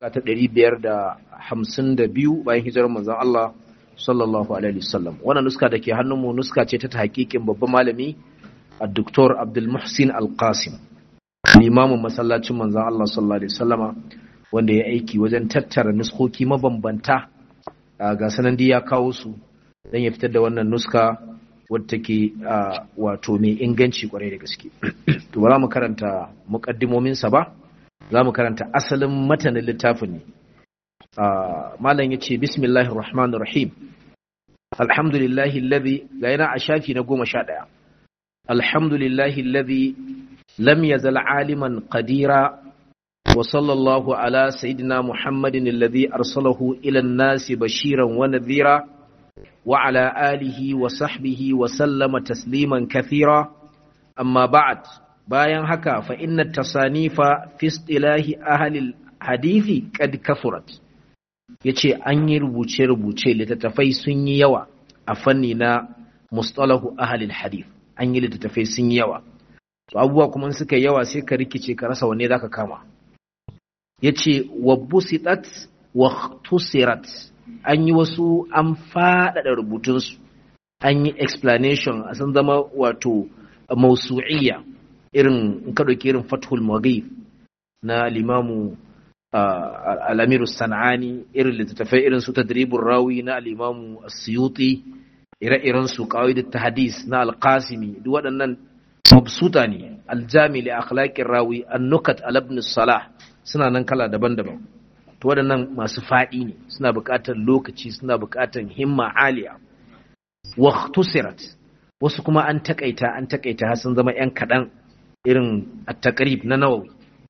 ta ɗari biyar da hamsin da biyu bayan hijirar manzon Allah sallallahu alaihi wasallam wannan nuska da ke hannunmu nuska ce ta hakikin babban malami a doktor Abdul Muhsin Al-Qasim limamin masallacin manzon Allah sallallahu alaihi wasallama wanda ya aiki wajen tattara nuskoki mabambanta ga sanan ya kawo su dan ya fitar da wannan nuska wadda take wato mai inganci kwarai da gaske to ba za mu karanta muqaddimomin sa ba za mu karanta asalin matanin littafin ne malam yace bismillahir rahmanir rahim alhamdulillahi alladhi ga yana a shafi na goma sha ɗaya alhamdulillahi alladhi lam yazal aliman qadira wa sallallahu ala sayyidina muhammadin alladhi arsalahu ila an-nasi bashiran wa nadhira wa ala alihi wa sahbihi wa sallama tasliman kathira amma ba'd bayan haka fa inna tasanifa fi istilahi ahli hadithi qad kathurat yace an yi rubuce rubuce littattafai sun yi yawa a fanni na mustalahu ahli hadith an yi littattafai sun yi yawa to abubuwa kuma suka yawa sai ka rikice ka rasa wanne zaka kama yace wa busitat wa tusirat an yi wasu an faɗaɗa rubutunsu an yi explanation a san zama wato mausu'iyya irin in ka ɗauki irin fathul maghib na limamu al'amiru sana'ani irin littattafai irin su tadribun rawi na al'imamu suyuti ire-iren su kawai da hadis na alƙasimi duk waɗannan mabsuta ne aljami li akhlaqir rawi annukat al ibn salah suna nan kala daban-daban to waɗannan masu faɗi ne suna buƙatar lokaci suna buƙatar himma aliya wa tusirat wasu kuma an takaita an takaita har sun zama yan kaɗan irin at-taqrib na nawawi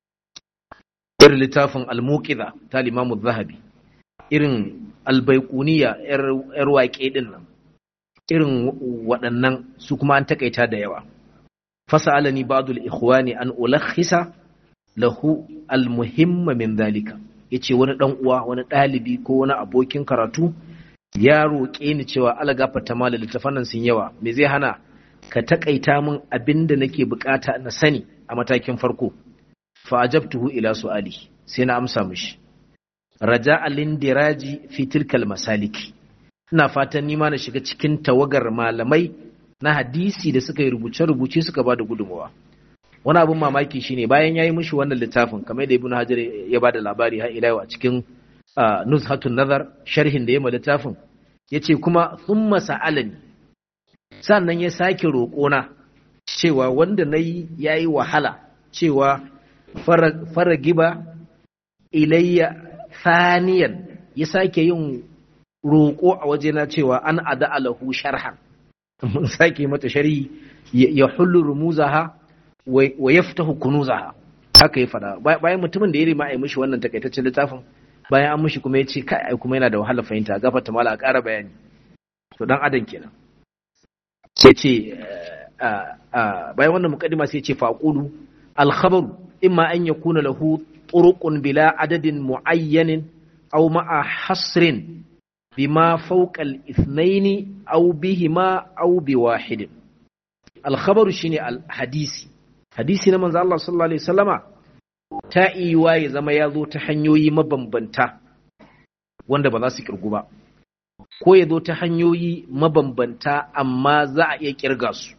irin littafin al-muqidha ta limamu zahabi irin al-baiquniya yar waƙe din nan irin waɗannan su kuma an takaita da yawa fasalani ba'd al-ikhwani an ulakhisa lahu al-muhimma min dhalika yace wani dan uwa wani ɗalibi ko wani abokin karatu ya roƙe ni cewa algafa ta mala littafan nan sun yawa me zai hana ka takaita min abinda nake bukata na sani a matakin farko fa ajabtuhu ila su'ali sai na amsa mishi raja alindiraji fi tilkal masaliki ina fatan nima na shiga cikin tawagar malamai na hadisi da suka yi rubuce-rubuce suka ba da gudunmawa wani abin mamaki shine bayan ya yi mishi wannan littafin kamar da ibn hajar ya ba da labari har ila a cikin nuzhatun nazar sharhin da ya ma littafin ya ce kuma thumma sa'alani sannan ya sake roƙona cewa wanda na yi ya yi wahala cewa fara giba ilayya thaniyan ya sake yin roƙo a wajena cewa an ada alahu sharhan mun sake mata shari'i ya hullu rumuzaha wa yaftahu kunuzaha haka ya fada bayan mutumin da ya rima ai mishi wannan takaitaccen littafin bayan an mishi kuma ya ce kai ai kuma yana da wahala fahimta gafarta mala a ƙara bayani to dan adam kenan sai ce bayan wannan mukaddima sai ce faqulu al khabaru imma an yakuna lahu turuqun bila adadin muayyanin aw ma'a hasrin bima fawqa al ithnaini aw bihima aw biwahidin al khabaru shine al hadisi hadisi na manzo Allah sallallahu alaihi wasallama ta iya ya zama ya zo ta hanyoyi mabambanta wanda ba za su kirgu ba ko ya zo ta hanyoyi mabambanta amma za a iya kirga su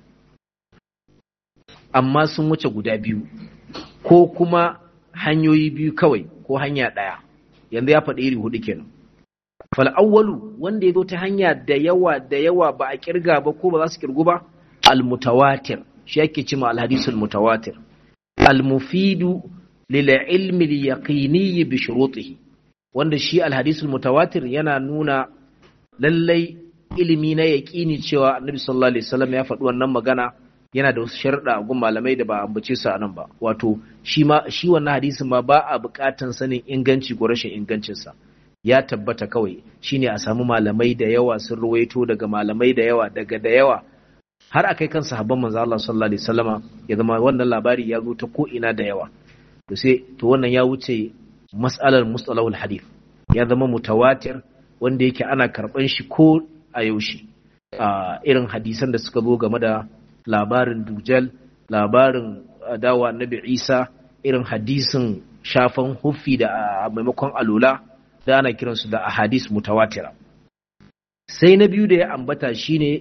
amma sun wuce guda biyu ko kuma hanyoyi biyu kawai ko hanya ɗaya yanzu ya faɗi iri hudu kenan fal awwalu wanda ya zo ta hanya da yawa da yawa ba a kirga ba ko ba za su kirgu ba al mutawatir shi yake cima alhadisul mutawatir almufidu lil ilmi al yaqini bi shurutihi wanda shi alhadisul mutawatir yana nuna lallai ilimi na yaqini cewa annabi sallallahu alaihi wasallam ya faɗi wannan magana yana da wasu sharuɗa gun malamai da ba ambace su a nan ba wato shi ma shi wannan hadisin ma ba a buƙatan sanin inganci ko rashin ingancinsa ya tabbata kawai shine a samu malamai da yawa sun ruwaito daga malamai da yawa daga da yawa har a kai kan sahabban manzo Allah sallallahu alaihi wasallama ya zama wannan labari ya zo ta ko ina da yawa to sai to wannan ya wuce mas'alar mustalahul hadith ya zama mutawatir wanda yake ana karban shi ko a yaushe a irin hadisan da suka zo game da labarin dujal labarin dawa annabi Isa irin hadisin shafan huffi da maimakon alula da ana kiransu da ahadis mutawatira sai na biyu da ya ambata shine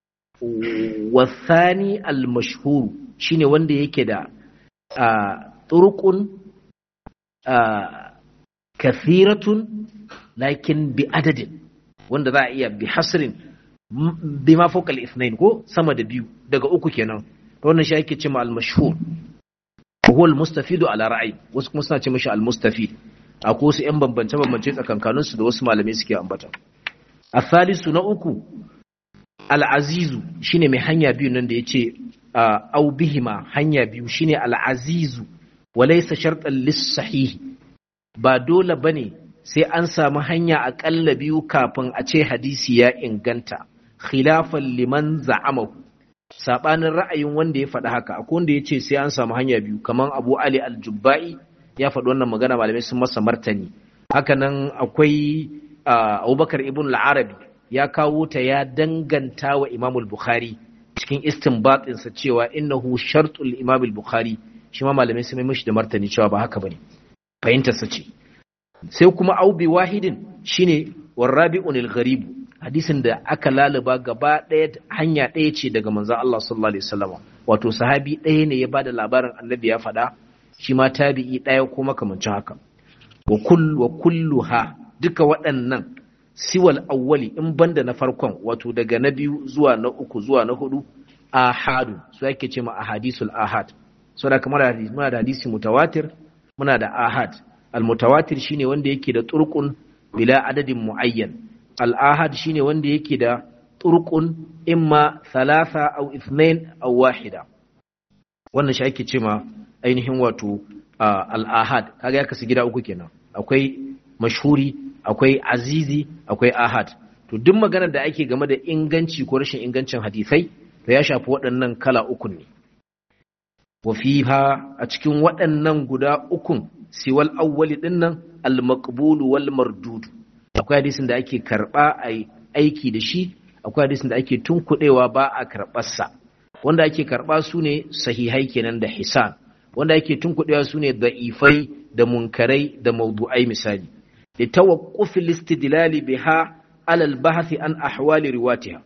wasani al-mashhur shine wanda yake da turqun kathiratun lakin bi adadin wanda za a iya bi hasrin bi ma fawqa al ko sama da biyu daga uku kenan wannan shi ake cewa al-mashhur huwa al-mustafidu ala ra'ayi wasu kuma suna ce mishi al-mustafid akwai wasu yan bambance bambance tsakankanin su da wasu malamai suke ambata athalisu na uku al-azizu shine mai hanya biyu nan da yace au bihima hanya biyu shine al-azizu walaysa shartan lis-sahih ba dole bane sai an samu hanya aƙalla biyu kafin a ce hadisi ya inganta khilafan liman za'amahu sabanin ra'ayin wanda ya faɗi haka akwai wanda ya ce sai an samu hanya biyu kamar abu ali aljubba'i ya faɗi wannan magana malamai sun masa martani hakanan akwai abubakar ibn al-arabi ya kawo ta ya danganta wa imam bukhari cikin istinbatinsa cewa innahu shartul imam bukhari shi ma malamai sun mishi da martani cewa ba haka bane fahimtarsa ce sai kuma aubi wahidin shine warrabi'un al-gharib hadisin da aka laluba gaba ɗaya hanya ɗaya ce daga manzon Allah sallallahu alaihi wasallam wato sahabi ɗaya ne ya bada labarin annabi ya faɗa shi ma tabi'i ɗaya ko makamancin haka wa kull wa kulluha duka waɗannan siwal awwali in banda na farkon wato daga na biyu zuwa na uku zuwa na hudu ahadu su yake ce ma ahadisul ahad saboda kamar muna da hadisi mutawatir muna da ahad al-mutawatir shine wanda yake da turqun bila adadin muayyan al-ahad shine wanda yake da turqun imma thalatha aw ithnain aw wahida wannan shi ake cewa ainihin wato al-ahad kaga ya kasu gida uku kenan akwai mashhuri akwai azizi akwai ahad to duk maganar da ake game da inganci ko rashin ingancin hadisai to ya shafi waɗannan kala uku ne wa fiha a cikin waɗannan guda ukun siwal awwali dinnan al-maqbulu wal mardud akwai hadisin da ake karba ai aiki da shi akwai hadisin da ake tunkudewa ba a karbar sa wanda ake karba su ne sahihai kenan da hisan wanda ake tunkudewa su ne da'ifai da munkarai da mawdu'ai misali li tawaqquf al-istidlal biha ala al-bahth an ahwali riwatiha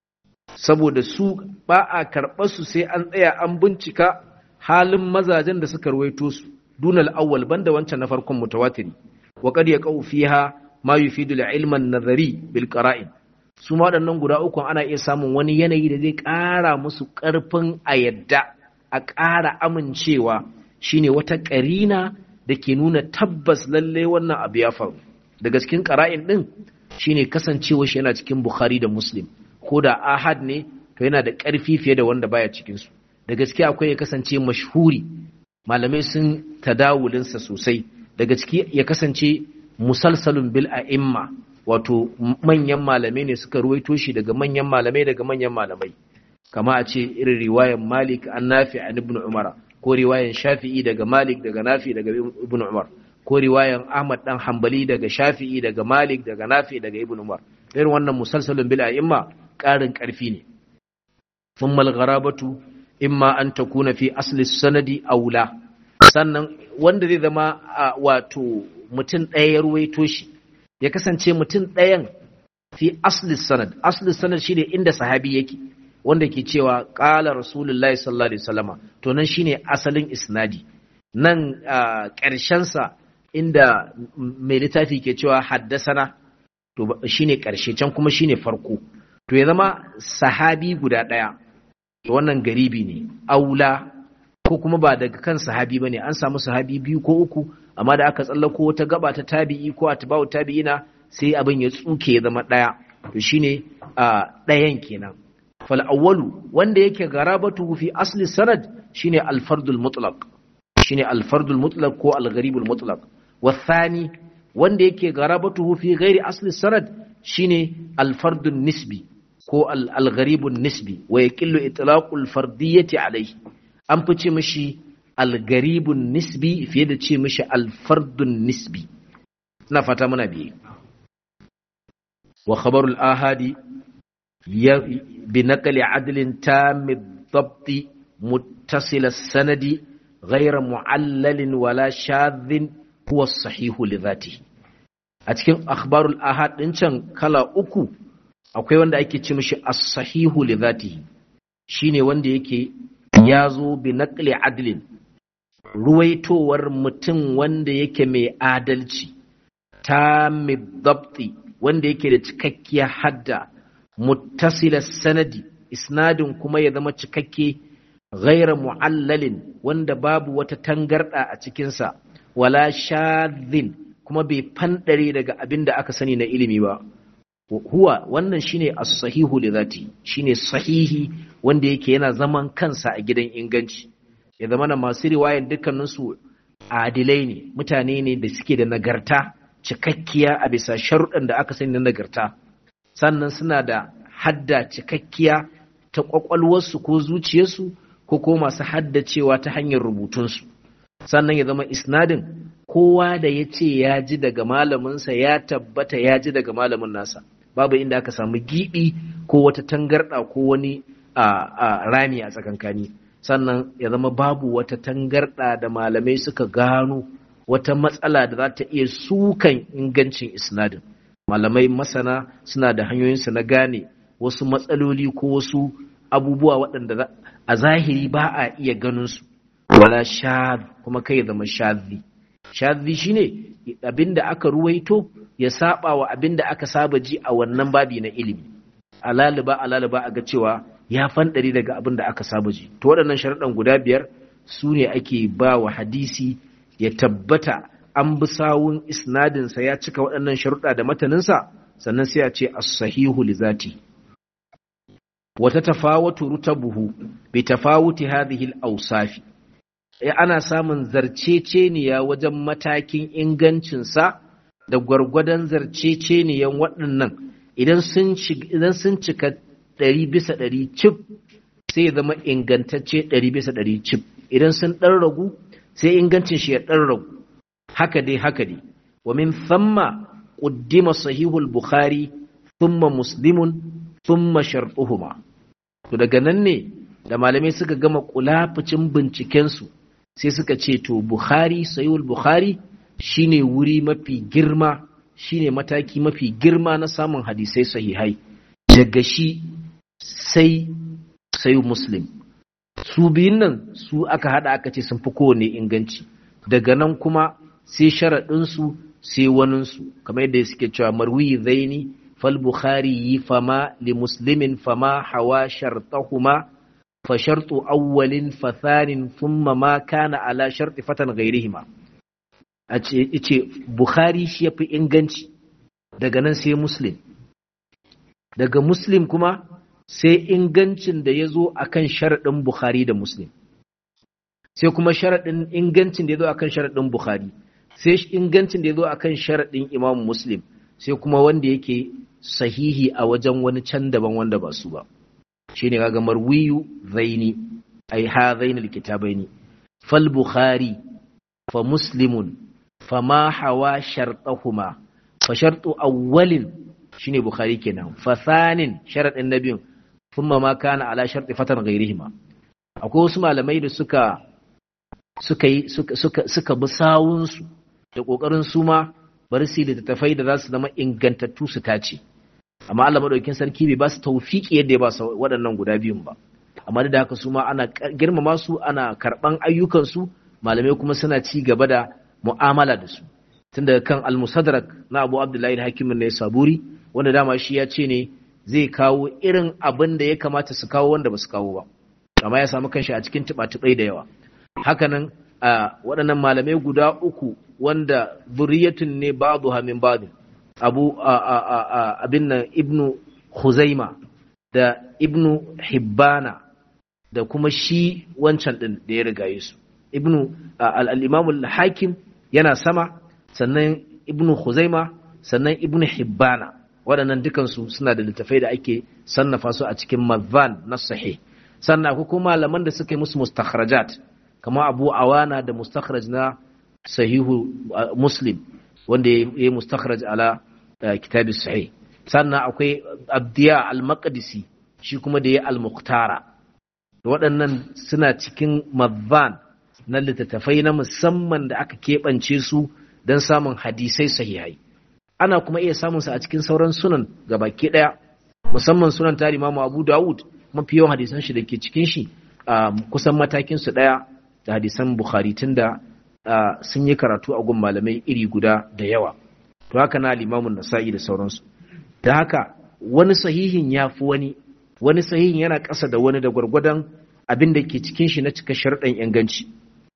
saboda su ba a karɓar su sai an tsaya an bincika halin mazajen da suka ruwaito su دون الأول بند وانت نفركم متواتر وقد يقع فيها ما يفيد العلم النظري بالقرائن su ma waɗannan guda uku ana iya samun wani yanayi da zai ƙara musu ƙarfin a yadda a ƙara amincewa shine wata ƙarina da ke nuna tabbas lalle wannan abu ya faru daga cikin ƙara'in ɗin shine kasancewa shi yana cikin bukhari da muslim ko da ahad ne to yana da ƙarfi fiye da wanda baya cikinsu da gaske akwai ya kasance mashhuri malamai sun tadawulinsa sosai daga ciki ya kasance musalsalun bil a'imma wato manyan malamai ne suka ruwaito shi daga manyan malamai daga manyan malamai kama a ce irin riwayan malik an nafi an ibn umara ko riwayan shafi'i daga malik daga nafi daga ibn umar ko riwayan ahmad dan hanbali daga shafi'i daga malik daga nafi daga ibn umar irin wannan musalsalun bil a'imma ƙarin ƙarfi ne thumma al-gharabatu imma an takuna fi asli sanadi aula sannan wanda zai zama wato mutum ɗaya ya ruwaito shi ya kasance mutum ɗayan fi asli sanad asli sanad shine inda sahabi yake wanda ke cewa ƙala rasulullahi sallallahu alaihi wasallama to nan shine asalin isnadi nan ƙarshensa inda mai littafi ke cewa haddasana to shine ƙarshe can kuma shine farko to ya zama sahabi guda ɗaya to wannan garibi ne aula ko kuma ba daga kan sahabi bane an samu sahabi biyu ko uku amma da aka tsallako wata gaba ta tabi'i ko atba'u tabi'ina sai abin ya tsuke ya zama daya to shine a dayan kenan fal awwalu wanda yake garabatu fi asli sanad shine al fardul mutlaq shine al fardul mutlaq ko al gharibul mutlaq wathani wanda yake garabatu fi ghairi asli sanad shine al fardun nisbi ko al-gharibun nisbi wa yaqillu itlaqul fardiyyati alayhi an fi ce mishi al-gharibun nisbi fiye da ce mishi al-fardun nisbi ina fata muna biye wa khabarul ahadi bi naqli adlin tam ad-dabt muttasil as-sanadi ghayra mu'allalin wala shadhin huwa sahihu li dhatihi a cikin akhbarul ahad din can kala uku akwai wanda ake ce mishi as-sahihu li dhatihi shine wanda yake ya zo bi naqli adlin ruwaitowar mutum wanda yake mai adalci ta dabti wanda yake da cikakkiyar hadda muttasila sanadi isnadin kuma ya zama cikakke ghaira mu'allalin wanda babu wata tangarda a cikinsa wala shadhin kuma bai fandare daga abin da aka sani na ilimi ba huwa wannan shine as-sahihu li zati shine sahihi wanda yake yana zaman kansa a gidan inganci ya zama na masu riwayan dukkaninsu adilai ne mutane ne da suke da nagarta cikakkiya a bisa sharuɗan da aka sani na nagarta sannan suna da hadda cikakkiya ta ƙwaƙwalwarsu ko zuciyarsu ko ko masu haddacewa ta hanyar rubutunsu sannan ya zama isnadin kowa da ya ce ya ji daga malaminsa ya tabbata ya ji daga malamin nasa babu inda aka samu giɓi ko wata tangarɗa ko wani a rami a tsakankani sannan ya zama babu wata tangarɗa da malamai suka gano wata matsala da za ta iya sukan ingancin isnadin malamai masana suna da hanyoyinsu na gane wasu matsaloli ko wasu abubuwa waɗanda a zahiri ba a iya ganinsu wala shadh kuma kai zama shadhi shadhi shine abinda aka ruwaito ya saba wa abinda aka saba ji a wannan babi na ilimi alaliba alaliba a ga cewa ya fanɗari daga abin da aka saba ji to waɗannan sharaɗan guda biyar su ne ake ba wa hadisi ya tabbata an bi sawun isnadinsa ya cika waɗannan sharuɗa da mataninsa sannan sai a ce as-sahihu li zati wata tafawatu rutabuhu bi tafawuti hadhihi al-awsafi ana samun zarceceniya wajen matakin ingancinsa da gwargwadon zarceceniyan waɗannan idan sun cika ɗari bisa ɗari cif sai ya zama ingantacce ɗari bisa ɗari cif idan sun ɗan ragu sai ingancin shi ya ɗan ragu haka dai haka dai wa min thamma quddima sahihul bukhari thumma muslimun thumma shartuhuma to daga nan ne da malamai suka gama kulafucin binciken su sai suka ce to bukhari sahihul bukhari shine wuri mafi girma shine mataki mafi girma na samun hadisai sahihai daga shi sai sai muslim su biyun nan su aka hada aka ce sun fi kowane inganci daga nan kuma sai sharaɗinsu sai waninsu kamar yadda suke cewa marwi zaini fal bukhari yi fama li muslimin fama hawa shartahuma fa shartu awwalin fa thanin thumma ma kana ala sharti fatan ghairihima a ce bukhari shi yafi inganci daga nan sai muslim daga muslim kuma sai ingancin da ya zo a kan sharaɗin Bukhari da Muslim, sai kuma sharaɗin ingancin da ya zo a kan sharaɗin Bukhari, sai ingancin da ya zo a kan sharaɗin Imam Muslim, sai kuma wanda yake sahihi a wajen wani can daban wanda ba su ba. Shi ne kaga marwiyu zaini, ai ha zaini kitabaini fal Bukhari, fa Muslimun, fa ma hawa sharɗahuma, fa sharɗu awwalin shine Bukhari kenan, fa sanin sharaɗin na biyun, thumma ma kana ala sharti fatan ghairihima akwai wasu malamai da suka suka yi suka suka suka bi sawun su da kokarin su ma bari su da tafai da za su zama ingantattu su tace amma Allah madaukakin sarki bai ba su tawfiki yadda ya ba su waɗannan guda biyun ba amma da haka su ma ana girmama su ana karban ayyukan su malamai kuma suna ci gaba da mu'amala da su tun daga kan al-musadrak na Abu Abdullahi al-Hakim ne Saburi wanda dama shi ya ce ne zai kawo irin abin da ya kamata su kawo wanda ba su kawo ba amma ya samu kanshi a cikin tuba-tubai da yawa hakanan a waɗannan malamai guda uku wanda zuriyatun ne ba'du min ba'du abu abin nan ibnu huzaima da ibnu hibbana da kuma shi wancan din da ya rigaye su ibnu al-imam al-hakim yana sama sannan ibnu huzaima sannan ibnu hibbana waɗannan dukansu suna da littafai da ake sannafa su a cikin mazan na sahih sannan akwai kuma malaman da suka yi musu mustakhrajat kama abu awana da mustakhraj na sahihu muslim wanda ya yi mustakhraj ala kitabi sahih sannan akwai abdiya al-maqdisi shi kuma da ya al-muqtara waɗannan suna cikin mazan na littattafai na musamman da aka keɓance su don samun hadisai sahihai ana kuma iya samun sa a cikin sauran sunan gabaki ɗaya musamman sunan tari Imam Abu Dawud mafi yawan hadisan shi da ke cikin shi kusan matakin su ɗaya da hadisan Bukhari tunda sun yi karatu a gun malamai iri guda da yawa to haka na limamun nasa'i da sauransu da haka wani sahihin ya fi wani wani sahihin yana ƙasa da wani da gwargwadon abin da ke cikin shi na cika sharɗan inganci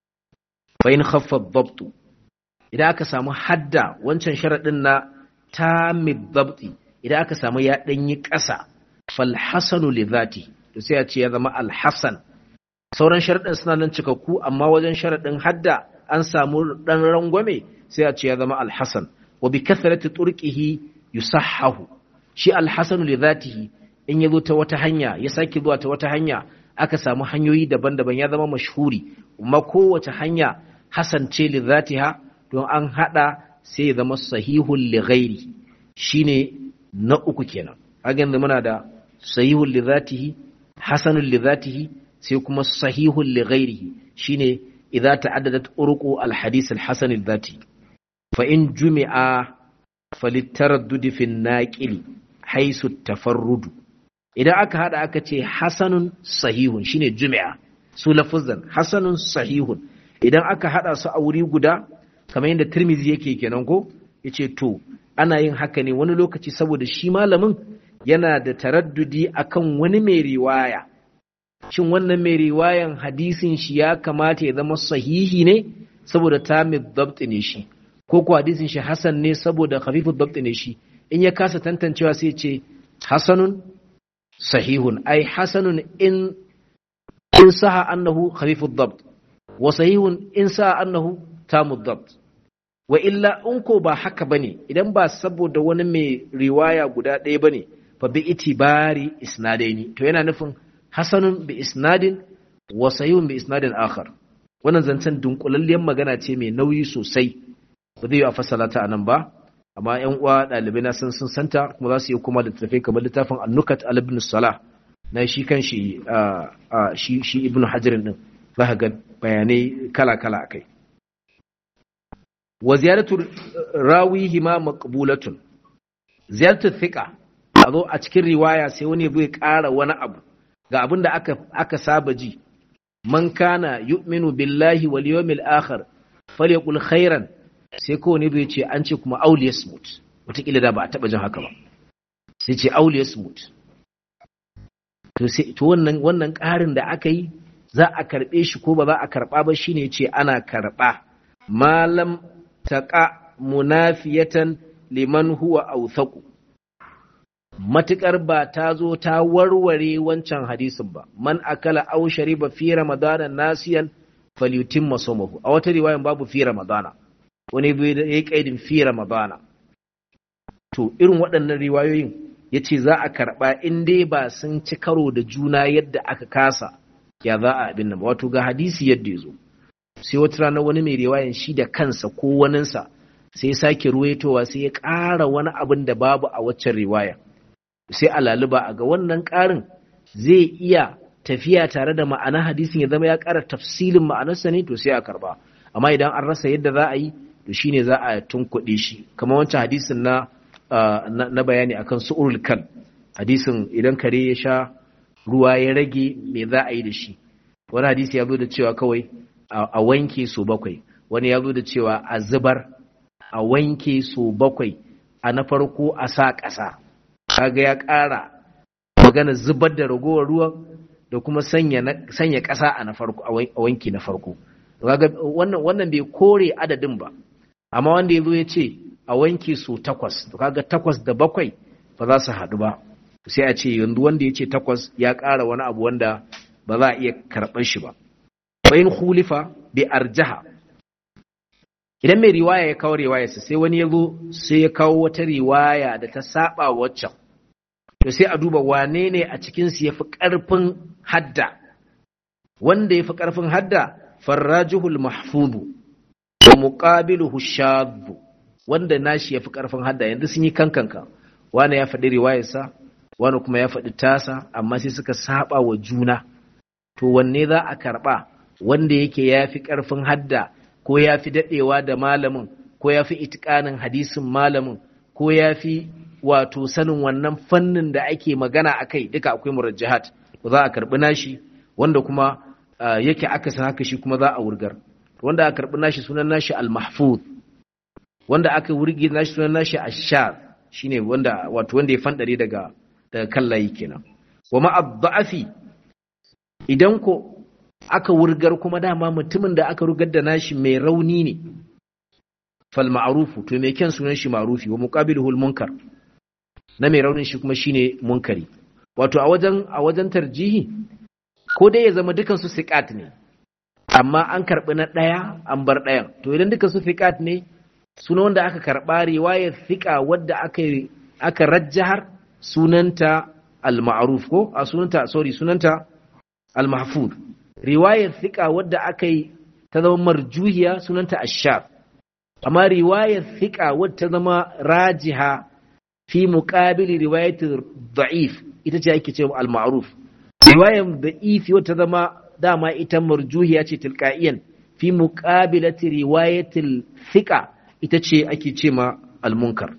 bayan khaffa dabtu idan aka samu hadda wancan sharaɗin na tamid dabti idan aka samu ya ɗanyi ƙasa fal hasanu li zati to sai a ce ya zama alhasan sauran sharaɗin suna nan cikakku amma wajen sharaɗin hadda an samu ɗan rangwame sai a ce ya zama alhasan wa bi kathrati turqihi yusahhahu shi alhasanu li zatihi in ya zo ta wata hanya ya sake zuwa ta wata hanya aka samu hanyoyi daban-daban ya zama mashhuri amma kowace hanya hasan ce li zatiha don an hada sai ya zama sahihul li ghairi shine na uku kenan kaga yanzu muna da sahihul li zatihi hasanul li zatihi sai kuma sahihul li ghairihi shine idza ta'addadat urqu al hadith al hasan al zati fa in jumi'a falitaraddud fi an-naqili haisu tafarrudu idan aka hada aka ce hasanun sahihun shine jumi'a su lafuzan hasanun sahihun idan aka hada su a wuri guda kamar yadda tirmizi yake kenan ko yace to ana yin haka ne wani lokaci saboda shi malamin yana da taraddudi akan wani mai riwaya shin wannan mai riwayan hadisin shi ya kamata ya zama sahihi ne saboda tamid dabt ne shi ko ko hadisin shi hasan ne saboda khafifud dabt ne shi in ya kasa tantancewa sai ce hasanun sahihun ai hasanun in in saha annahu khafifud dabt wa sahihun in saha annahu tamud dabt wa illa in ko ba haka bane idan ba saboda wani mai riwaya guda ɗaya bane fa bi itibari isnadaini to yana nufin hasanun bi isnadin wa sahihun bi isnadin akhar wannan zancen dunkulalliyar magana ce mai nauyi sosai ba zai yi a fasala ta anan ba amma yan uwa ɗalibai na sun sun santa kuma za su yi kuma littattafai kamar littafin annukat al ibn salah na shi kan shi shi shi ibn hajarin din za ka ga bayanai kala kala akai wa ziyaratu rawihi ma maqbulatun ziyaratu thiqa a zo a cikin riwaya sai wani bai ƙara wani abu ga abin da aka aka saba ji man kana yu'minu billahi wal yawmil akhir falyaqul khairan sai kowane bai ce an ce kuma auliya smooth wataƙila da ba a taɓa jin haka ba sai ce auliya smooth to wannan wannan ƙarin da aka yi za a karɓe shi ko ba za a karɓa ba shine ce ana karɓa malam taƙa munafiyatan liman huwa authaqu matukar ba ta zo ta warware wancan hadisin ba man akala aw shariba fi ramadana nasiyan falyutimma sawmahu a wata riwayan babu fi ramadana wani bai da ya kaidin fi ramadana to irin waɗannan riwayoyin ya ce za a karɓa in dai ba sun ci karo da juna yadda aka kasa ya za a abin nan wato ga hadisi yadda ya zo sai wata rana wani mai riwayan shi da kansa ko waninsa sai sake ruwaitowa sai ya ƙara wani abin da babu a waccan riwaya sai a laluba a ga wannan ƙarin zai iya tafiya tare da ma'ana hadisin ya zama ya ƙara tafsilin ma'anarsa ne to sai a karba amma idan an rasa yadda za a yi to shine za a tunkuɗe shi kamar wancan hadisin na na bayani akan su'urul kan hadisin idan kare ya sha ruwa ya rage me za a yi da shi wani hadisi ya zo da cewa kawai a wanke so bakwai wani ya zo da cewa a zubar a wanke so bakwai a na farko a sa ƙasa kaga ya ƙara magana zubar da ragowar ruwan da kuma sanya ƙasa a na farko a wanki na farko kaga wannan wannan bai kore adadin ba amma wanda ya zo ya ce a wanke su takwas to kaga takwas da bakwai ba za su haɗu ba sai a ce yanzu wanda ya ce takwas ya ƙara wani abu wanda ba za a iya karɓar shi ba bayan hulifa bai arjaha idan mai riwaya ya kawo riwayarsa sai wani ya zo sai ya kawo wata riwaya da ta saba waccan to sai a duba wane ne a cikinsu ya fi ƙarfin hadda wanda ya fi ƙarfin hadda farrajihul mahfudu wa muqabiluhu shaddu wanda nashi yafi karfin hadda yanzu sun yi kankanka wani ya faɗi riwayarsa wani kuma ya faɗi tasa amma sai suka saba wa juna to wanne za a karɓa wanda yake yafi karfin hadda ko yafi dadewa da malamin ko yafi itikanin hadisin malamin ko yafi wato sanin wannan fannin da ake magana akai duka akwai murajjahat ko za a karbi nashi wanda kuma yake aka san haka shi kuma za a wurgar wanda aka karbi nashi sunan nashi al-mahfuz wanda aka wurgi nashi sunan nashi ash-shar shine wanda wato wanda ya fandare daga daga kallayi kenan wa ma'ad idan ko aka wurgar kuma dama mutumin da aka rugar da nashi mai rauni ne fal ma'rufu to me kyan sunan shi ma'rufi wa muqabiluhu munkar na mai raunin shi kuma shine munkari wato a wajen a wajen tarjihi ko dai ya zama dukan su siqat ne amma an karbi na daya an bar dayan to idan dukan su siqat ne sunan wanda aka karba riwayar thiqa wadda aka aka rajjahar sunanta al-ma'ruf ko a sunanta sorry sunanta al-mahfuz riwayar thiqa wadda aka yi ta zama marjuhiya sunanta ash-shar amma riwayar thiqa wadda ta zama rajiha fi muqabili riwayat da'if ita ce ake cewa al-ma'ruf riwayar da'if wadda ta zama dama ita marjuhiya ce tilqa'iyan fi muqabilati riwayatil thiqa ita ce ake cewa al-munkar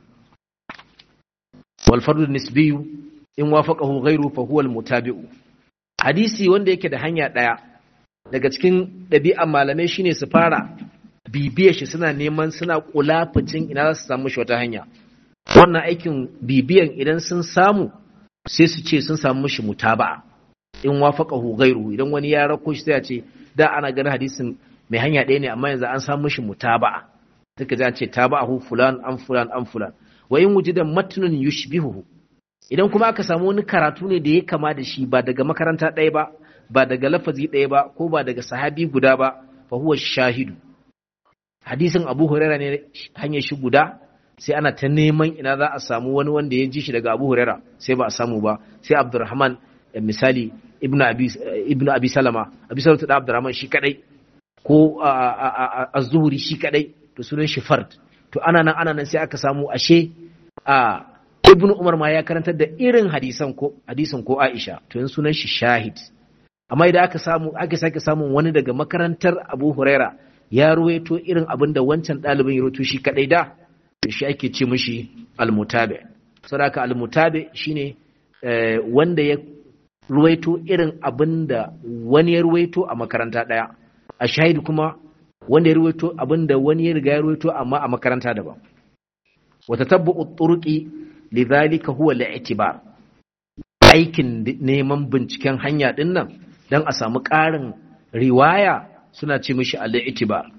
wal fardu nisbiyu in wafaqahu ghayru fa huwa al-mutabi'u hadisi wanda yake da hanya daya daga cikin ɗabi'an malamai shine su fara bibiyar shi suna neman suna kulafucin ina za su samu shi wata hanya wannan aikin bibiyan idan sun samu sai su ce sun samu shi mutaba'a in wafaqahu ghayru idan wani ya rako shi sai ya ce da ana ganin hadisin mai hanya ɗaya ne amma yanzu an samu shi mutaba'a take za ce taba'ahu fulan an fulan an fulan wa in wujida matnun yushbihuhu idan kuma aka samu wani karatu ne da ya kama da shi ba daga makaranta ɗaya ba ba daga lafazi ɗaya ba ko ba daga sahabi guda ba fa huwa shahidu hadisin abu huraira ne hanyar shi guda sai ana ta neman ina za a samu wani wanda ya ji shi daga abu huraira sai ba a samu ba sai abdurrahman misali ibnu abi ibnu abi salama abi salama da abdurrahman shi kadai ko az-zuhri shi kadai to sunan shi fard to ana nan ana nan sai aka samu ashe a ibnu umar ma ya karantar da irin hadisan ko hadisan ko aisha to yanzu sunan shi shahid amma idan aka samu aka sake samun wani daga makarantar abu huraira ya ruwaito irin abin da wancan ɗalibin ya ruwaito shi kadai da to shi ake ce mishi almutabi saboda almutabi shine wanda ya ruwaito irin abin da wani ya ruwaito a makaranta ɗaya a shahid kuma wanda ya ruwaito abin da wani ya riga ya ruwaito amma a makaranta daban wata tabbu turuqi lidhalika huwa al-i'tibar aikin neman binciken hanya din nan dan a samu ƙarin riwaya suna ce mishi al-i'tibar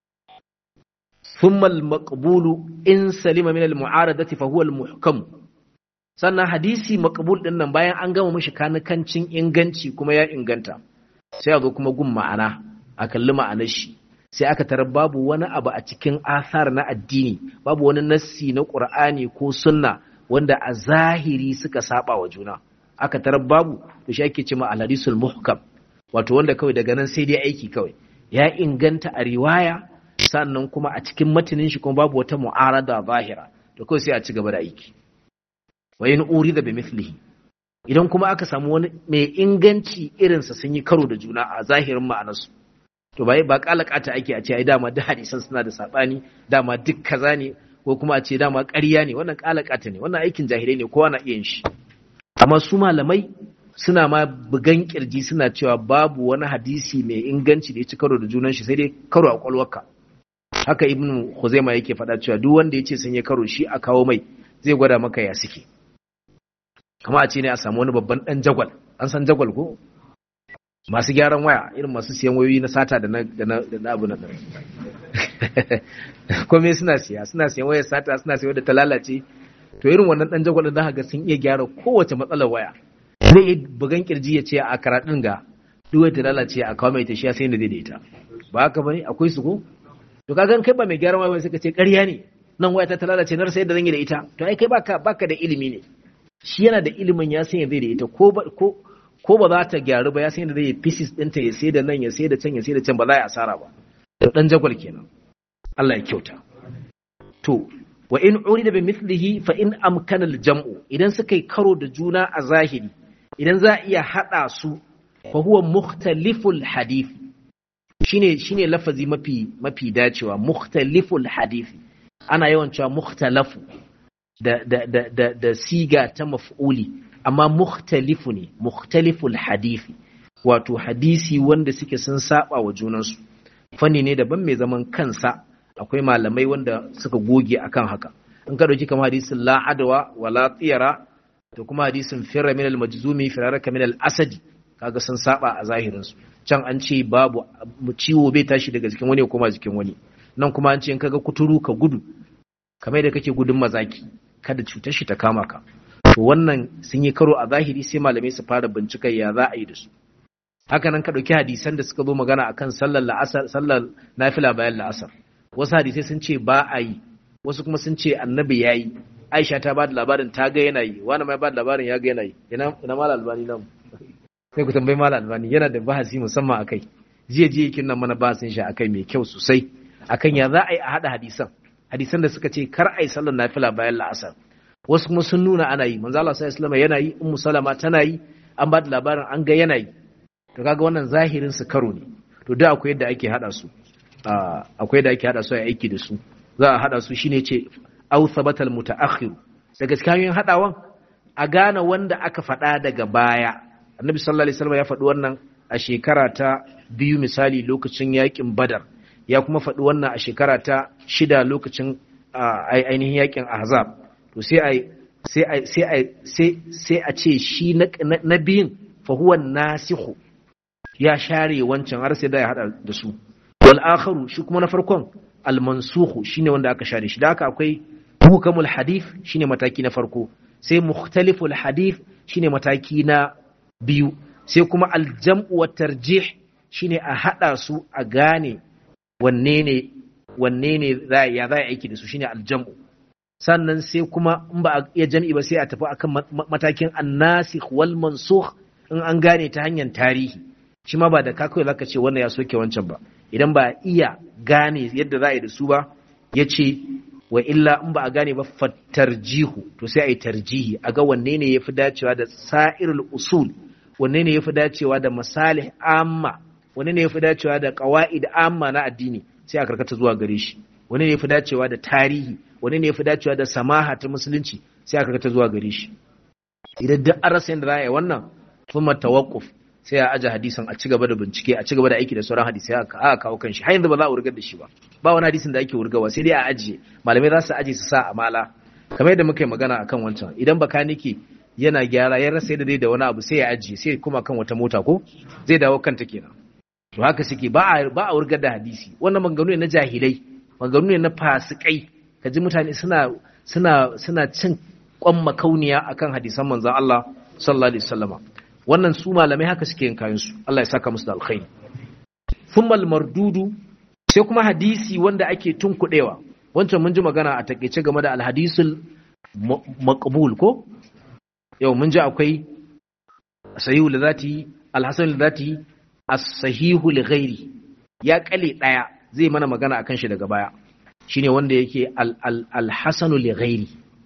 thumma al-maqbulu in salima min al-mu'aradati fa huwa al-muhkam sannan hadisi maqbul din nan bayan an gama mishi kanikancin inganci kuma ya inganta sai a zo kuma gun ma'ana a kalli ma'anar shi sai aka tarar babu wani abu a cikin asar na addini babu wani nassi na qur'ani ko sunna wanda a zahiri suka saba wa juna aka tarar babu to shi ake cewa al-hadisul muhkam wato wanda kawai daga nan sai dai aiki kawai ya inganta a riwaya sannan kuma a cikin matanin shi kuma babu wata mu'arada zahira to kawai sai a ci gaba da aiki wa in urida bi mithlihi idan kuma aka samu wani mai inganci irinsa sun yi karo da juna a zahirin ma'anarsu to ba ba kalakata ake a ce ai dama duk hadisan suna da sabani dama duk kaza ne ko kuma a ce dama ƙarya ne wannan kalakata ne wannan aikin jahilai ne kowa na iya yin shi amma su malamai suna ma bugan kirji suna cewa babu wani hadisi mai inganci da ya ci karo da junan shi sai dai karo a kwalwarka haka ibnu khuzaima yake faɗa cewa duk wanda ya ce sun yi karo shi a kawo mai zai gwada maka ya suke kama a ce ne a samu wani babban dan jagwal an san jagwal ko masu gyaran waya irin masu siyan wayoyi na sata da na da na abu na kome suna siya suna siyan wayar sata suna siya da ta lalace to irin wannan dan jagwal da ga sun iya gyara kowace matsalar waya zai yi bugan kirji ya ce a karatun ga duk ta lalace a kawo mai ta shi sai da daidaita ba haka bane akwai su ko to kaga kai ba mai gyaran waya sai ka ce ƙarya ne nan waya ta lalace na rasa yadda zan yi da ita to ai kai baka baka da ilimi ne shi yana da ilimin ya san yadda da ita ko ba ko ko ba za ta gyaru ba ya san yadda zai yi pieces ɗinta ya sai da nan ya sai da can ya sai da can ba za ya asara ba to dan jagwal kenan Allah ya kyauta to wa in urida bi mithlihi fa in amkana al jam'u idan suka yi karo da juna a zahiri idan za a iya hada su fa huwa mukhtaliful hadith shine shine lafazi mafi mafi dacewa mukhtaliful hadisi ana yawan cewa mukhtalafu da da da da, da siga ta maf'uli amma mukhtalifu ne mukhtaliful hadisi wato hadisi wanda suke sun saba wa junansu fanni ne daban mai zaman kansa akwai malamai wanda suka goge akan haka in ka dauki kamar hadisin la adwa wala tiyara da kuma hadisin firra min al-majzumi firaraka min al-asadi kaga sun saba a zahirin su can an ce babu ciwo bai tashi daga jikin wani kuma jikin wani nan kuma an ce in kaga kuturu ka gudu kamar da kake gudun mazaki kada cutar shi ta kama ka to wannan sun yi karo a zahiri sai malamai su fara bincikar ya za a yi da su haka nan ka ɗauki hadisan da suka zo magana akan sallar la'asar sallar nafila bayan la'asar wasu hadisai sun ce ba a yi wasu kuma sun ce annabi ya yi aisha ta ba da labarin ta ga yana yi wani mai ba da labarin ya ga yana yi ina ina mala albani nan sai ku tambayi mala albani yana da bahasi musamman akai jiya jiya kin nan mana bahasin shi akai mai kyau sosai akan ya za a yi a hada hadisan hadisan da suka ce kar a yi sallar nafila bayan la'asar wasu kuma sun nuna ana yi manzo Allah sallallahu alaihi yana yi ummu salama tana yi an ba da labarin an ga yana yi to kaga wannan zahirin su karo ne to da akwai yadda ake hada su akwai yadda ake hada su a aiki da su za a hada su shine ce aw sabatal mutaakhir daga cikin hanyoyin hadawan a gane wanda aka faɗa daga baya annabi sallallahu alaihi wasallam ya faɗi wannan a shekara ta biyu misali lokacin yakin badar ya kuma faɗi wannan a shekara ta shida lokacin ainihin yakin ahzab to sai a sai a sai a sai a ce shi na biyun fa huwa nasikhu ya share wancan har sai da ya hada da su wal akharu shi kuma na farkon al mansukhu shine wanda aka share shi da haka akwai hukamul hadith shine mataki na farko sai mukhtaliful hadith shine mataki na biyu sai kuma al jam'u wat tarjih shine a hada su a gane wanne ne wanne ne za ya za aiki da su shine al jam'u sannan sai kuma in ba a iya jam'i ba sai a tafi akan matakin annasikh wal mansukh in an gane ta hanyar tarihi shi ma ba da ka kawai zaka ce wannan ya soke wancan ba idan ba iya gane yadda za a yi da su ba ya ce wa illa in ba a gane ba fattarjihu to sai a yi tarjihi a ga wanne ne ya fi dacewa da sa'irul usul wanne ne ya fi dacewa da masalih amma wanne ne ya fi dacewa da qawaid amma na addini sai a karkata zuwa gare shi wanne ne ya fi dacewa da tarihi wanne ne ya fi dacewa da samaha ta musulunci sai a karkata zuwa gare shi idan duk an rasa yadda za a yi wannan thumma tawaqquf sai a aje hadisin a ci gaba da bincike a ci gaba da aiki da sauran hadisai aka kawo kan shi har yanzu ba za a wurgar da shi ba ba wani hadisin da ake wurgawa sai dai a ajiye malamai za su aje su sa amala kamar yadda muka yi magana akan wancan idan bakanike yana gyara ya rasa yadda dai da wani abu sai ya ajiye sai kuma kan wata mota ko zai dawo kanta kenan to haka suke ba a ba a wurgar da hadisi wannan maganganu ne na jahilai maganganu ne na fasikai kaji mutane suna suna suna cin kwan makauniya akan hadisan manzon Allah sallallahu alaihi wasallama wannan su malamai haka suke yin kayan su Allah ya saka musu da alkhairi thumma mardudu sai kuma hadisi wanda ake tunkudewa wancan mun ji magana a takeice game da alhadisul maqbul ko yau mun ji akwai sahihu lidati alhasan lidati as-sahihu li ghairi ya kale daya zai mana magana akan shi daga baya shine wanda yake al-hasanu li ghairi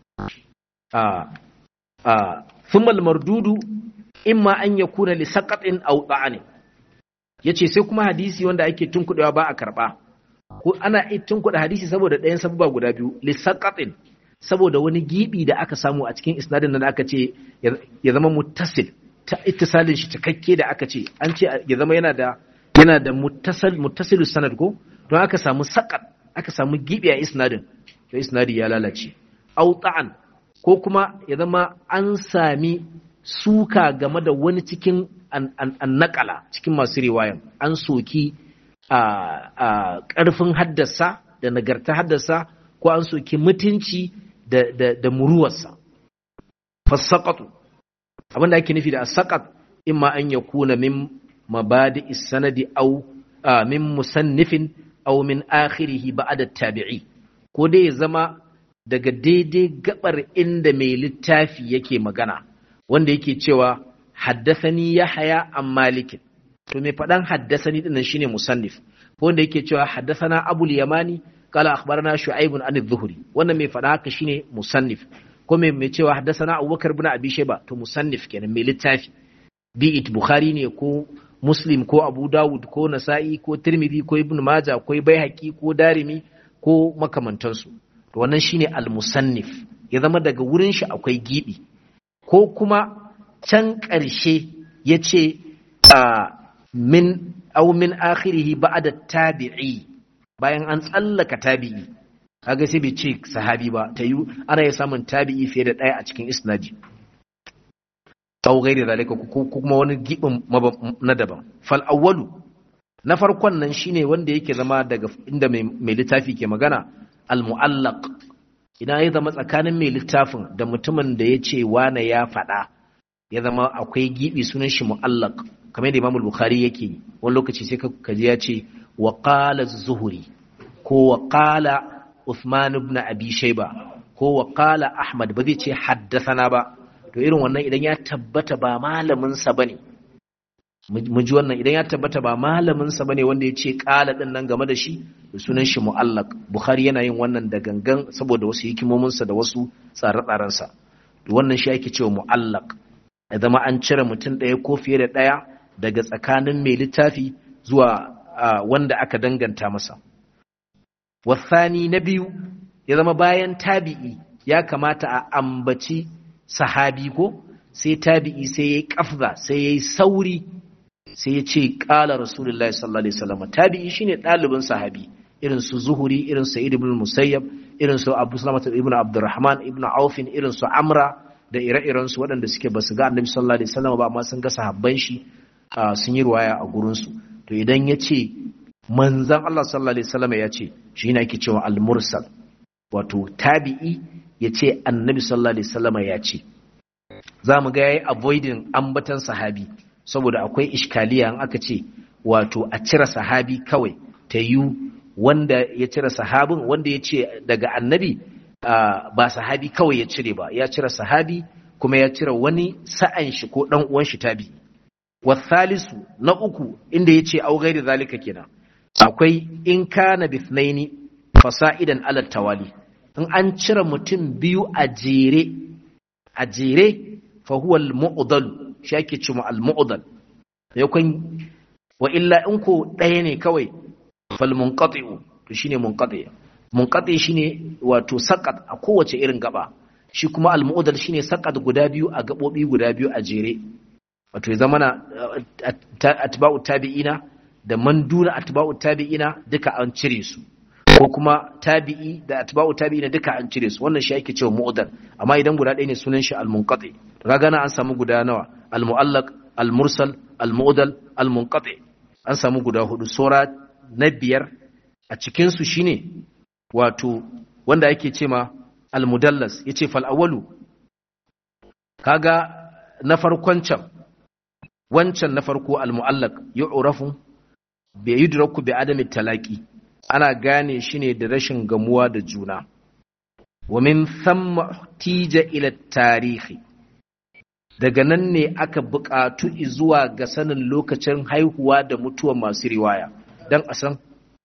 a a thumma al-mardudu imma an yakuna li saqatin aw da'ani yace sai kuma hadisi wanda ake tunkudewa ba a karba ko ana tunkuda hadisi saboda ɗayan sababa guda biyu li saqatin saboda wani gibi da aka samu a cikin isnadin nan aka ce ya zama muttasil ta ittisalin shi cikakke da aka ce an ce ya zama yana da yana da muttasal muttasilus sanad ko don aka samu saqat aka samu gibi a isnadin to isnadi ya lalace aw ta'an ko kuma ya zama an sami suka game da wani cikin annakala cikin masu riwayan an soki a ƙarfin haddasa da nagarta haddasa ko an soki mutunci da muruwarsa fassaƙatu abinda ake nufi da saƙat imma an ya kuna min mabadi sanadi au min musannifin au min akhirihi ba'da tabi'i ko dai ya zama daga daidai gabar inda mai littafi yake magana wanda yake cewa haddasani yahya an malikin to mai faɗan haddasani dinnan shine musannif ko wanda yake cewa haddasana abul yamani qala akhbarana shu'aib an adh-dhuhri wannan mai faɗa haka shine musannif ko mai mai cewa haddasana abubakar ibn abi shayba to musannif kenan mai littafi bi it bukhari ne ko muslim ko abu dawud ko nasa'i ko tirmidhi ko ibn maja ko baihaqi ko darimi ko makamantansu to wannan shine al-musannif ya zama daga wurin shi akwai gibi ko kuma can ƙarshe ya ce min au min akhirihi ba'da tabi'i bayan an tsallaka tabi'i kaga sai bai ce sahabi ba ta yi ana ya samun tabi'i fiye da ɗaya a cikin isnadi au gairi zalika ko kuma wani gibin na daban fal awwalu na farkon nan shine wanda yake zama daga inda mai littafi ke magana al mu'allaq idan ya zama tsakanin mai littafin da mutumin da ya ce wane ya faɗa ya zama akwai gibi sunan shi mu'allaq kamar yadda Imam Bukhari yake wani lokaci sai ka kaji ya ce wa qala zuhuri ko wa qala Uthman ibn Abi Shayba ko wa qala Ahmad ba zai ce haddathana ba to irin wannan idan ya tabbata ba malamin sa bane mu ji wannan idan ya tabbata ba malamin sa bane wanda ya ce qala din nan game da shi da sunan shi mu'allaq Bukhari yana yin wannan da gangan saboda wasu hikimomin sa da wasu tsare-tsaren sa wannan shi ake cewa mu'allaq ya zama an cire mutum ɗaya ko fiye da ɗaya daga tsakanin mai littafi zuwa wanda aka danganta masa. Wasani na biyu ya zama bayan tabi'i ya kamata a ambaci sahabi ko sai tabi'i sai ya yi ƙafza sai ya yi sauri sai ya ce ƙala Rasulullahi sallallahu Alaihi wasallam tabi'i shine ɗalibin sahabi irin su zuhuri irin su ibn musayyab irin su abu salamata ibn abdurrahman ibn aufin irin su amra da ire-irensu waɗanda suke ba su ga annabi sallallahu alaihi wasallam ba amma sun ga sahabban shi sun yi ruwaya a gurinsu to idan ya ce manzan Allah sallallahu alaihi wasallam ya ce shi ne ake cewa al-mursal wato tabi'i ya ce annabi sallallahu alaihi wasallam ya ce za mu ga yayi avoiding ambatan sahabi saboda akwai iskaliya in aka ce wato a cire sahabi kawai ta yi wanda ya cire sahabin wanda ya ce daga annabi ba sahabi kawai ya cire ba ya cire sahabi kuma ya cire wani sa'an shi ko dan uwan shi tabi wasalisu na uku inda ya ce au gairi zalika kenan akwai in kana bithnaini fasa'idan ala tawali in an cire mutum biyu a jere a jere fa huwa al-mu'dal shi ake cewa al-mu'dal yakun wa illa in ko ɗaya ne kawai fal munqati'u to shine munqati' munqati shine wato saqat a kowace irin gaba shi kuma al-mu'dal shine saqat guda biyu a gabobi guda biyu a jere wato ya zama na atba'u tabi'ina da manduna atba'u tabi'ina duka an cire su ko kuma tabi'i da atba'u tabi'ina duka an cire su wannan shi ake cewa mu'dal amma idan guda ɗaya ne sunan shi al-munqati kaga na an samu guda nawa al-mu'allaq al-mursal al-mu'dal al-munqati an samu guda hudu sura na biyar a cikin su shine wato wanda yake ce ma al-mudallas yace fal awwalu kaga na farkon can wancan na farko al-mu'allaq yu'rafu bi yudraku bi adami talaqi ana gane shi ne da rashin gamuwa da juna wa min thamma tija ila tarihi daga nan ne aka buƙatu zuwa ga sanin lokacin haihuwa da mutuwa masu riwaya dan a san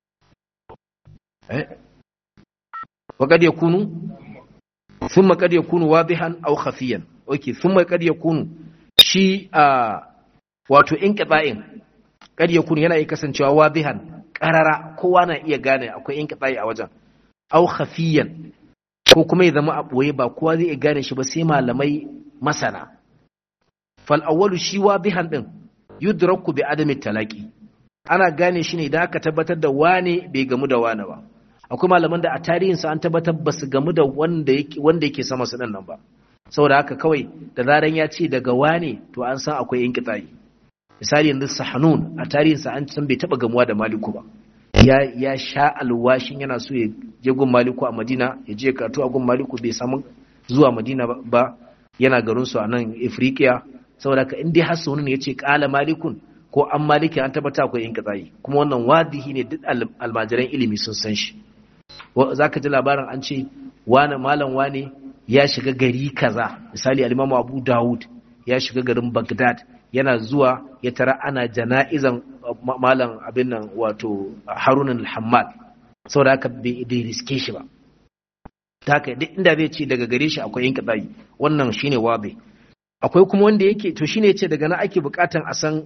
eh wa kad yakunu thumma kad yakunu wadihan aw khafiyan okay thumma kad yakunu shi a wato inqita'in kad yakunu yana iya kasancewa wadihan karara kowa na iya gane akwai in kitsayi a wajen au khafiyan ko kuma ya zama a ɓoye ba kowa zai iya gane shi ba sai malamai masana fal awwalu shi wadihan din yudraku bi adami talaqi ana gane shi ne idan aka tabbatar da wane bai gamu da wane ba akwai malaman da a tarihin sa an tabbatar ba su gamu da wanda yake wanda yake sama su nan ba saboda haka kawai da zaran ya ce daga wane to an san akwai in kitsayi misali yanzu sahanun a tarihinsa an san bai taba gamuwa da maliku ba ya ya sha alwashin yana so ya je gun maliku a madina ya je karatu a gun maliku bai samu zuwa madina ba yana garin su a nan afirikiya saboda ka indai har sunun ya ce kala malikun ko an maliki an tabbata akwai yin katsayi kuma wannan wadihi ne duk almajiran ilimi sun san shi zaka ji labarin an ce wane malam wane ya shiga gari kaza misali alimamu abu dawud ya shiga garin bagdad yana zuwa ya tara ana jana'izan malam abin nan wato harunan al-hammad saboda haka bai riske shi ba ta haka duk inda zai ce daga gare shi akwai yin kadai wannan shine wabe akwai kuma wanda yake to shine yace daga nan ake bukatan a san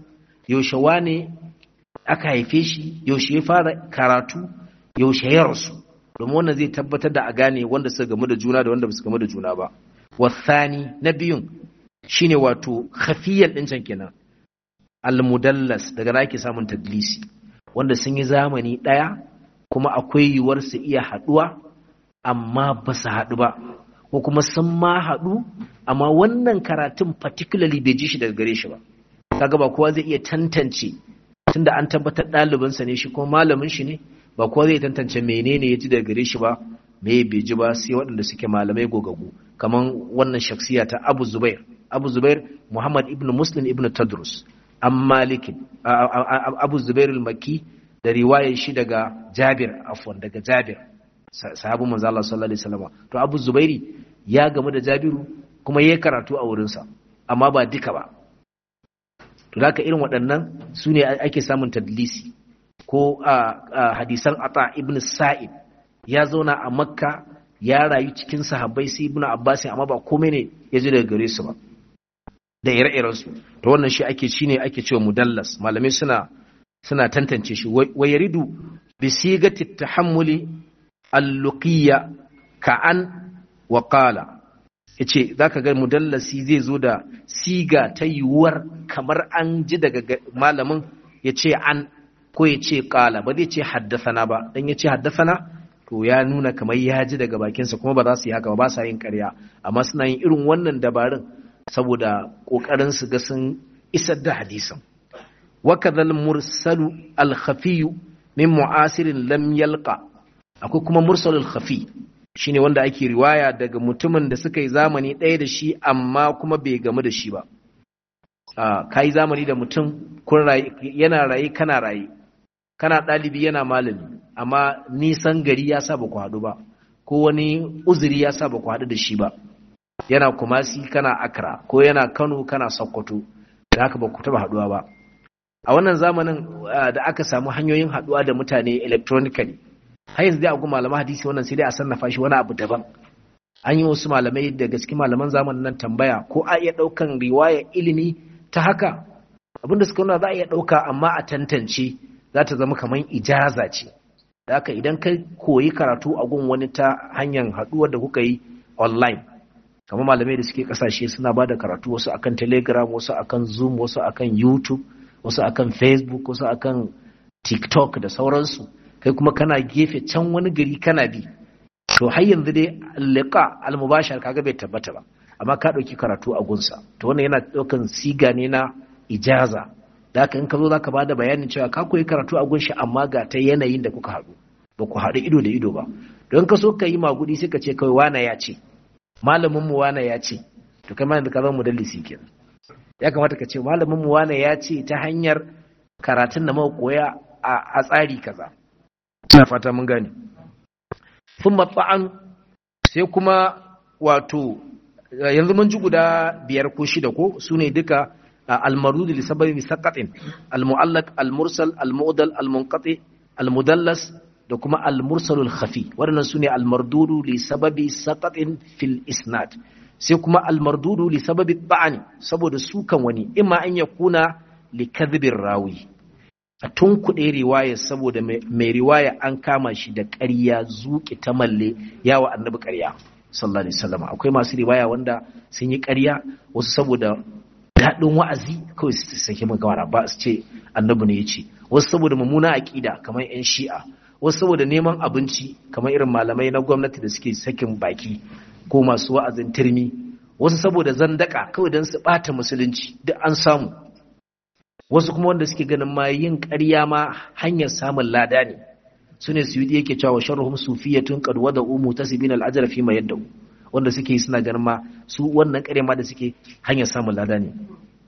yaushe wane aka haife shi yaushe ya fara karatu yaushe ya rasu domin wannan zai tabbatar da a gane wanda suka gamu da juna da wanda ba su gamu da juna ba wasani na biyun shine wato khafiyan din can kenan almudallas daga na ake samun tadlisi wanda sun yi zamani ɗaya kuma akwai yiwuwar su iya haɗuwa amma ba su haɗu ba ko kuma sun ma haɗu amma wannan karatun particularly bai ji shi daga gare shi ba kaga ba kowa zai iya tantance tunda an tabbatar ɗalibinsa ne shi kuma malamin shi ne ba kowa zai tantance menene ya ji daga gare shi ba me bai ji ba sai waɗanda suke malamai gogagu kamar wannan shaksiya ta Abu Zubair Abu Zubair Muhammad ibn Muslim ibn Tadrus an malikin abu zubair al-makki da riwayar shi daga jabir afwan daga jabir sahabu manzo Allah sallallahu alaihi wasallam to abu zubairi ya gamu da jabiru kuma yayi karatu a wurin sa amma ba duka ba to haka irin waɗannan su ne ake samun tadlisi ko hadisan ata ibn sa'id ya zauna a makka ya rayu cikin sahabbai sai ibn abbas amma ba komai ne ya ji daga gare su ba da ire-irensu to wannan shi ake shi ne ake cewa mudallas malamai suna suna tantance shi wa yaridu bi sigati tahammuli al-luqiyya ka'an wa qala yace zaka ga mudallasi zai zo da siga ta yiwuwar kamar an ji daga malamin yace an ko yace qala ba zai ce haddathana ba dan yace haddathana to ya nuna kamar ya ji daga bakinsa kuma ba za su yi haka ba ba sa yin ƙarya amma suna yin irin wannan dabarun saboda ƙoƙarin su ga sun isar da hadisin wakadhal mursalu al-khafi min mu'asirin lam yalqa akwai kuma mursalul khafi shine wanda ake riwaya daga mutumin da suka yi zamani ɗaya da shi amma kuma bai gamu da shi ba ka yi zamani da mutum yana raye kana raye kana ɗalibi yana malami amma nisan gari ya sa ba ku haɗu ba ko wani uzuri ya sa ba ku haɗu da shi ba yana kumasi kana akra ko yana kano kana sokoto da haka ba ku taba haduwa ba a wannan zamanin da aka samu hanyoyin haduwa da mutane electronically har yanzu dai a malaman hadisi wannan sai dai a sannafa shi wani abu daban an yi wasu malamai daga cikin malaman zamanin nan tambaya ko a iya daukan riwaya ilimi ta haka abinda suka nuna za a iya dauka amma a tantance za ta zama kamar ijaza ce da haka idan ka koyi karatu a gun wani ta hanyar haduwar da kuka yi online kamar malamai da suke kasashe suna ba da karatu wasu akan telegram wasu akan zoom wasu akan youtube wasu akan facebook wasu akan tiktok da sauransu kai kuma kana gefe can wani gari kana bi to har yanzu dai liqa al-mubashar kaga bai tabbata ba amma ka dauki karatu a gunsa to wannan yana daukan siga ne na ijaza da haka in ka zo zaka bada bayanin cewa ka koyi karatu a gunshi amma ga ta yanayin da kuka haɗu ba ku haɗu ido da ido ba don ka so ka yi magudi sai ka ce kawai wana ya ce malamin mu wane ya ce to kai ma ka zama mudallisi kenan ya kamata ka ce malamin mu wane ya ce ta hanyar karatun da muka koya a tsari kaza ina fata mun gane thumma ta'an sai kuma wato yanzu mun ji guda biyar ko shida ko sune duka al-marud li sababi saqatin al-mu'allaq al-mursal al-mu'dal al-munqati al-mudallas da kuma al-mursalul khafi waɗannan sune al-mardudu li sababi saqatin fil isnad sai kuma al-mardudu li sababi ba'ani saboda sukan wani imma an yakuna li kadhibir rawi a tunkuɗe riwaya saboda mai riwaya an kama shi da ƙarya zuƙi ta malle yawa annabi ƙarya sallallahu alaihi wasallam akwai masu riwaya wanda sun yi ƙarya wasu saboda daɗin wa'azi kawai su sake magana ba su ce annabi ne ya ce wasu saboda mummuna aƙida kamar 'yan shi'a wasu saboda neman abinci kamar irin malamai na gwamnati da suke sakin baki ko masu wa'azin turmi wasu saboda zandaka kawai don su ɓata musulunci duk an samu wasu kuma wanda suke ganin ma yin ƙarya ma hanyar samun lada ne su ne su yi yake cewa sharruhum sufiyatun qad wada umu tasibin al-ajra fi ma yadda wanda suke yi suna ganin ma su wannan ƙarya ma da suke hanyar samun lada ne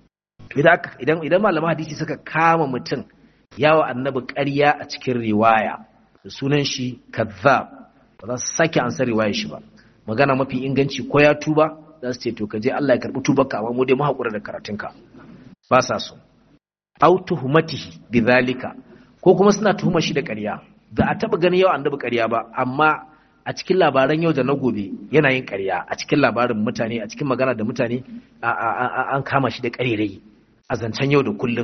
idan idan malaman hadisi suka kama mutum yawa annabi ƙarya a cikin riwaya da sunan shi kazzab ba za su sake ansar riwayar shi ba magana mafi inganci ko ya tuba za su ce to ka je Allah ya karbi tubarka amma mu dai mu hakura da karatunka ba sa so au tuhumatihi bidhalika ko kuma suna tuhuma shi da ƙarya ba a taba ganin yau annabi ƙarya ba amma a cikin labaran yau da na gobe yana yin ƙarya a cikin labarin mutane a cikin magana da mutane an kama shi da ƙarerai a zancen yau da kullum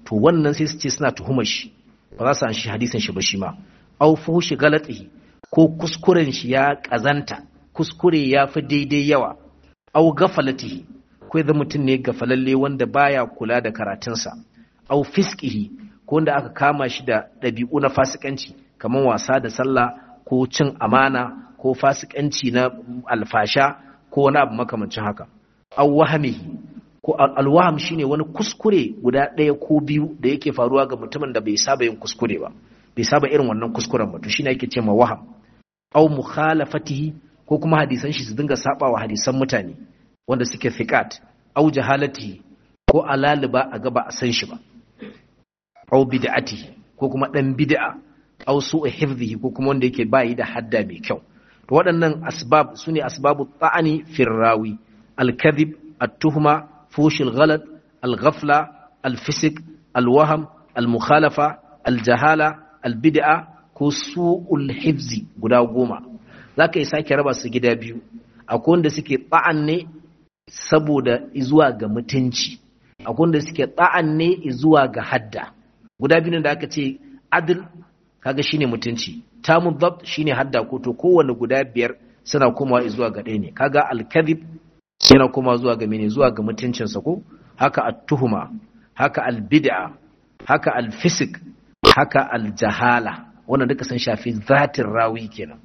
to wannan sai su ce suna tuhumar shi ba za su an shi hadisin shi ba shi ma au fuhushi galatihi ko kuskuren shi ya kazanta kuskure ya fi daidai yawa au gafalatihi ko ya mutum ne gafalalle wanda baya kula da karatunsa au fiskihi ko wanda aka kama shi da ɗabi'u na fasikanci kamar wasa da sallah ko cin amana ko fasikanci na alfasha ko wani abu makamancin haka au wahamihi ko alwaham shine wani kuskure guda ɗaya ko biyu da yake faruwa ga mutumin da bai saba yin kuskure ba bai saba irin wannan kuskuren ba to shine yake ce ma waham au mukhalafatihi ko kuma hadisan shi su dinga sabawa hadisan mutane wanda suke thiqat au jahalatihi ko alaliba a gaba a san shi ba au bid'atihi ko kuma dan bid'a au su'u hifdhihi ko kuma wanda yake bayi da hadda mai kyau to waɗannan asbab sune asbabu ta'ani firrawi al-kadhib at-tuhma فوش الغلط الغفلة الفسق الوهم المخالفة الجهالة البدعة ko su'ul hifzi guda goma za ka yi sake raba su gida biyu akwai wanda suke ta'an ne saboda zuwa ga mutunci akwai wanda suke ta'an ne zuwa ga hadda guda biyu da aka ce adil kaga shine mutunci tamun dhabt shine hadda ko to kowanne guda biyar suna komawa zuwa ga ɗaya ne kaga al-kadhib yana kuma zuwa ga mene zuwa ga mutuncinsa ko haka at-tuhuma haka al-bid'a haka al-fisq haka al-jahala wannan duka sun shafi zatin rawi kenan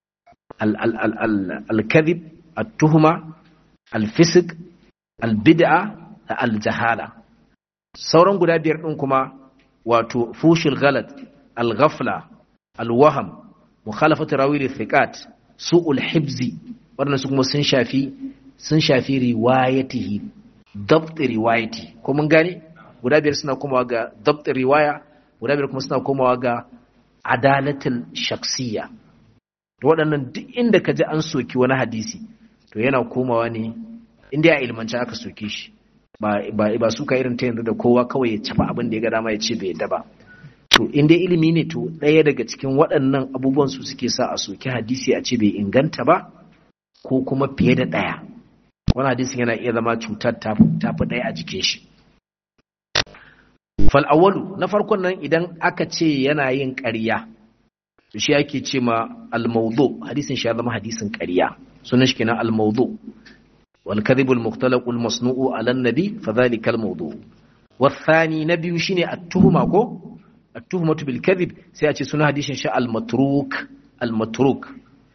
al-kadhib at-tuhuma al-fisq al-bid'a da al-jahala sauran guda biyar din kuma wato fushil ghalat al-ghafla al-waham mukhalafatu rawi li-thiqat su'ul hibzi wannan su kuma sun shafi sun shafi riwayatihi dabt riwayati ko mun gane guda biyar suna komawa ga dabt riwaya guda biyar kuma suna komawa ga adalatul shaksiya to waɗannan duk inda ka ji an soki wani hadisi to yana komawa ne inda ya ilmanci aka soke shi ba ba ba suka irin ta yanzu da kowa kawai ya cafa abin da ya ga dama ya ce bai yadda ba to in dai ilimi ne to ɗaya daga cikin waɗannan abubuwan su suke sa a soki hadisi a ce bai inganta ba ko kuma fiye da ɗaya wani hadisin yana iya zama cutar tafi ɗaya a jikin shi fal'awalu na farkon nan idan aka ce yana yin ƙarya to shi ake ce ma al-mawdu hadisin shi ya zama hadisin ƙarya sunan shi kenan al-mawdu wal kadhibul mukhtalaqul masnu'u ala nabi fa dhalika al-mawdu والثاني نبي شيني التهمة كو التهمة بالكذب سيأتي سنة حديث شاء المتروك المتروك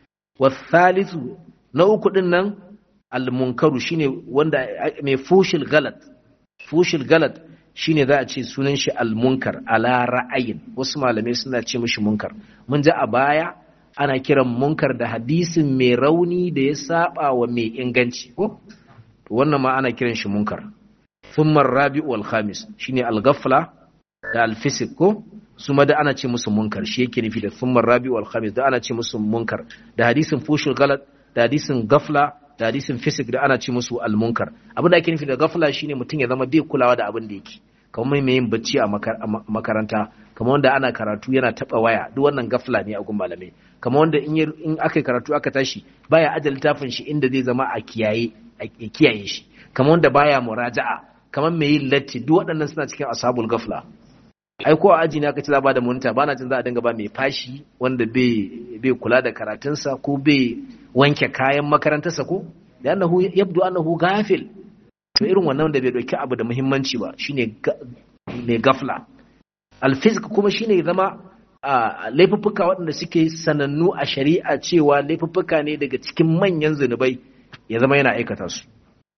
والثالث نوكو دنن almunkaru shine wanda mai fushil galat fushil galat shine za a ce sunan shi almunkar ala ra'ayin wasu malamai suna ce mishi munkar mun ji a baya ana kiran munkar da hadisin mai rauni da ya saba wa mai inganci ko to wannan ma ana kiran shi munkar thumma rabi'u wal khamis shine al-ghafla da al-fisq ko su ma da ana ce musu munkar shi yake nufi da thumma rabi'u wal khamis da ana ce musu munkar da hadisin fushil galat da hadisin ghafla da hadisin fisik da ana ce musu almunkar abin da ake nufi da gafla shine mutum ya zama bai kulawa da abin da yake kamar mai yin bacci a makaranta kamar wanda ana karatu yana taba waya duk wannan gafla ne a gun malamai kamar wanda in in aka karatu aka tashi baya ajal littafin shi inda zai zama a kiyaye a kiyaye shi kamar wanda baya muraja'a kamar mai yin latti duk waɗannan suna cikin ashabul gafla ai ko a aji ne aka ci za ba da monita ba na jin za a dinga ba mai fashi wanda bai kula da karatunsa ko bai wanke kayan makarantarsa ko da annahu yabdu annahu gafil to irin wannan da bai dauki abu da muhimmanci ba shine mai gafla alfizik kuma shine zama laifuffuka waɗanda suke sanannu a shari'a cewa laifuffuka ne daga cikin manyan zunubai ya zama yana aikata su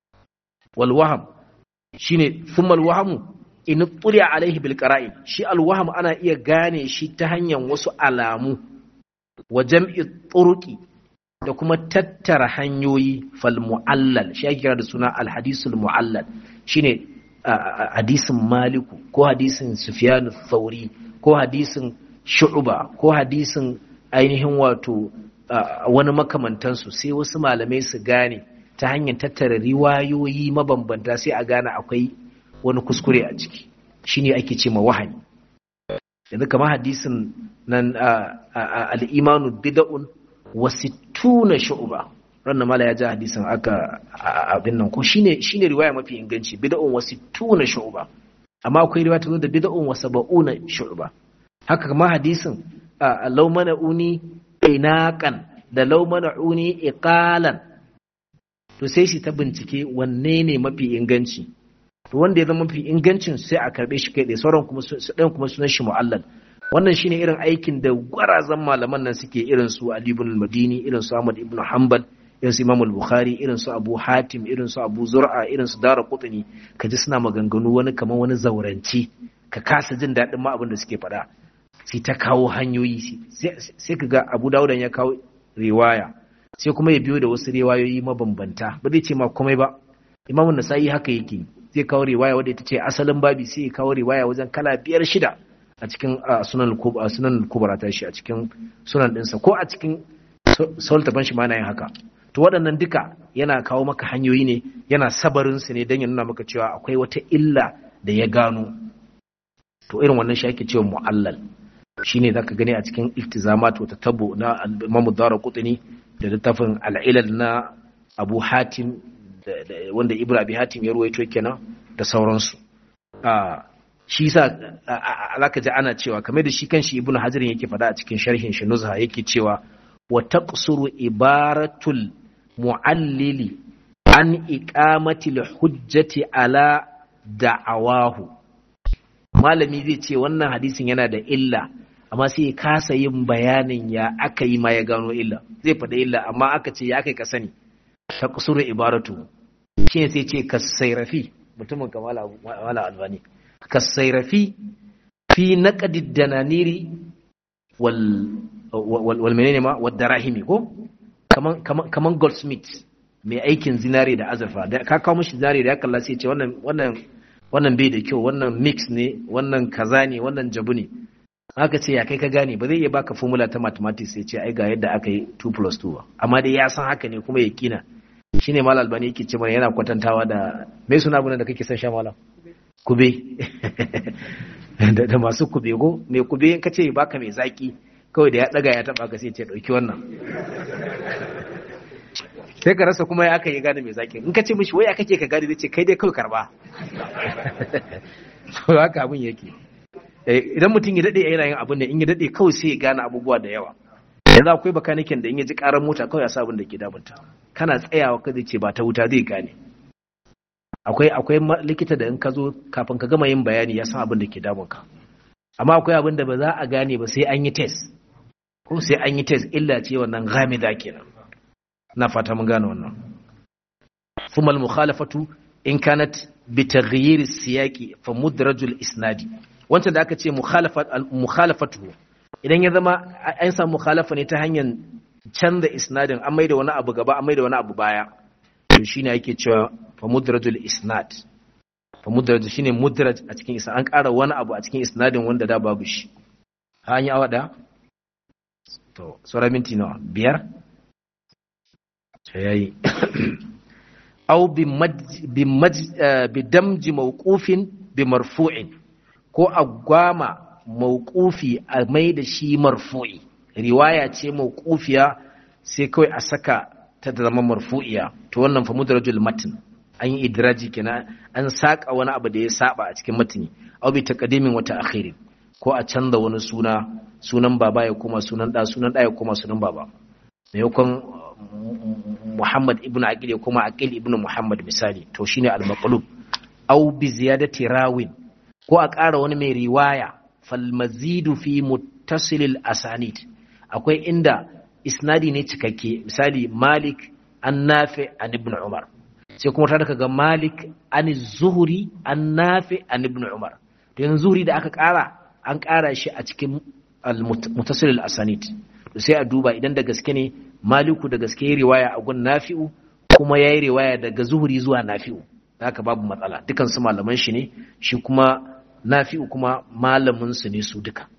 wal waham shine thumma al wahamu in tsuriya alaihi bil qara'in shi al waham ana iya gane shi ta hanyar wasu alamu wa jam'i turuqi da kuma tattara hanyoyi fal mu'allal shi ake kira da suna al hadisul mu'allal shine hadisin maliku ko hadisin sufyan thauri ko hadisin shu'ba ko hadisin ainihin wato wani makamantansu sai wasu malamai su gane ta hanyar tattara riwayoyi mabambanta sai a gane akwai wani kuskure a ciki shine ake ce ma wahani yanzu kamar hadisin nan al'imanu bida'un wa sittuna shu'ba ranna mala ya ji hadisin aka abin nan ko shine shine riwaya mafi inganci bida'un wa sittuna shu'ba amma akwai riwaya ta zo da bid'un wa sab'una shu'ba haka kuma hadisin law mana'uni inaqan da law mana'uni iqalan to sai shi ta bincike wanne ne mafi inganci to wanda ya zama mafi ingancin sai a karbe shi kai da sauran kuma su ɗan kuma sunan shi mu'allal wannan shine irin aikin da gwarazan malaman nan suke irin su Ali ibn al-Madini irin su Ahmad ibn Hanbal irin su Imam al-Bukhari irin su Abu Hatim irin su Abu Zur'a irin su Dara Qutni kaji suna maganganu wani kamar wani zauranci ka kasa jin daɗin ma abin da suke faɗa sai ta kawo hanyoyi sai ka ga Abu Dawud ya kawo riwaya sai kuma ya biyo da wasu riwayoyi mabambanta ba zai ce ma komai ba Imam Nasa'i haka yake zai kawo riwaya wadda ita ce asalin babi sai ya kawo riwaya wajen kala biyar shida a cikin sunan sunan kubra ta shi a cikin sunan ɗinsa ko a cikin sultaban shi ma na yin haka to waɗannan duka yana kawo maka hanyoyi ne yana sabarin su ne don ya nuna maka cewa akwai wata illa da ya gano to irin wannan shi ake cewa mu'allal shine zaka gani a cikin iltizamat wa tatabbu na Imam Daraqutni da littafin al-ilal na Abu Hatim wanda Ibn Abi Hatim ya ruwaito kenan da sauransu shi yasa zaka ji ana cewa kamar da shi kanshi Ibn Hajar yake faɗa a cikin sharhin shi Nuzha yake cewa wa taqsuru ibaratul mu'allili an iqamati hujjati ala da'awahu malami zai ce wannan hadisin yana da illa amma sai ya kasa yin bayanin ya aka yi ma ya gano illa zai faɗa illa amma aka ce ya aka ka sani ta kusuru ibaratu shi ne sai ce kasairafi mutumin kamala albani kasairafi fi naqdid dananiri wal wal menene ma wad darahimi ko kaman kaman kaman goldsmith mai aikin zinare da azurfa da ka kawo mishi zinare da ya kalla sai ce wannan wannan wannan bai da kyau wannan mix ne wannan kaza ne wannan jabu ne aka ce ya kai ka gane ba zai iya baka formula ta mathematics sai ce ai ga yadda aka yi 2 plus 2 ba amma dai ya san haka ne kuma ya kina shine mal albani yake ce mana yana kwatantawa da me suna abin da kake son sha malam kube da masu kube go me kube in ka ce baka mai zaki kawai da ya daga ya taba ka sai ce dauki wannan sai ka rasa kuma ya aka yi gane mai zaki in ka ce mishi waya kake ka gane zai ce kai dai kawai karba to haka abin yake idan mutum ya dade yana yin abin da in ya dade kawai sai ya gane abubuwa da yawa yanzu akwai bakanikin da in ya ji karar mota kawai ya sa abin da ke damunta kana tsayawa ka zai ce ba ta wuta zai gane akwai akwai likita da in ka zo kafin ka gama yin bayani ya san abin da ke damunka amma akwai abin da ba za a gane ba sai an yi test ko sai an yi test illa ce wannan ghamida kenan na fata mun gane wannan ثم المخالفة إن كانت بتغيير السياق فمدرج الإسناد wancan da aka ce mukhalafatu idan ya zama an samu mukhalafa ne ta hanyar canza isnadin an maida wani abu gaba an maida wani abu baya to shine yake cewa fa mudrajul isnad fa mudraj shine mudraj a cikin isnad an ƙara wani abu a cikin isnadin wanda da babu shi an yi awa da to sauran minti nawa biyar yayi aw bi bi damji mawqufin bi marfu'in ko a gwama mawqufi a mai da shi marfu'i riwaya ce mawqufiya sai kawai a saka ta zama marfu'iya to wannan fa mudrajul matn an yi idraji kenan an saka wani abu da ya saba a cikin matni aw bi taqdimin wa ta'khirin ko a canza wani suna sunan baba ya koma sunan da sunan da ya koma sunan baba maimakon Muhammad ibn Aqil ya koma Aqil ibn Muhammad misali to shine al-maqlub aw bi ziyadati rawin ko a ƙara wani mai riwaya falmazidu fi muttasilil asanid akwai inda isnadi ne cikakke misali malik an nafi an ibn umar sai kuma ta ga malik an zuhuri an nafi an ibn umar to yanzu zuhuri da aka ƙara an ƙara shi a cikin muttasilil asanid sai a duba idan da gaske ne maliku da gaske ya riwaya a gun nafi'u kuma ya yi riwaya daga zuhuri zuwa nafi'u haka babu matsala dukansu malaman shi ne shi kuma nafi'u kuma malaminsu ne su duka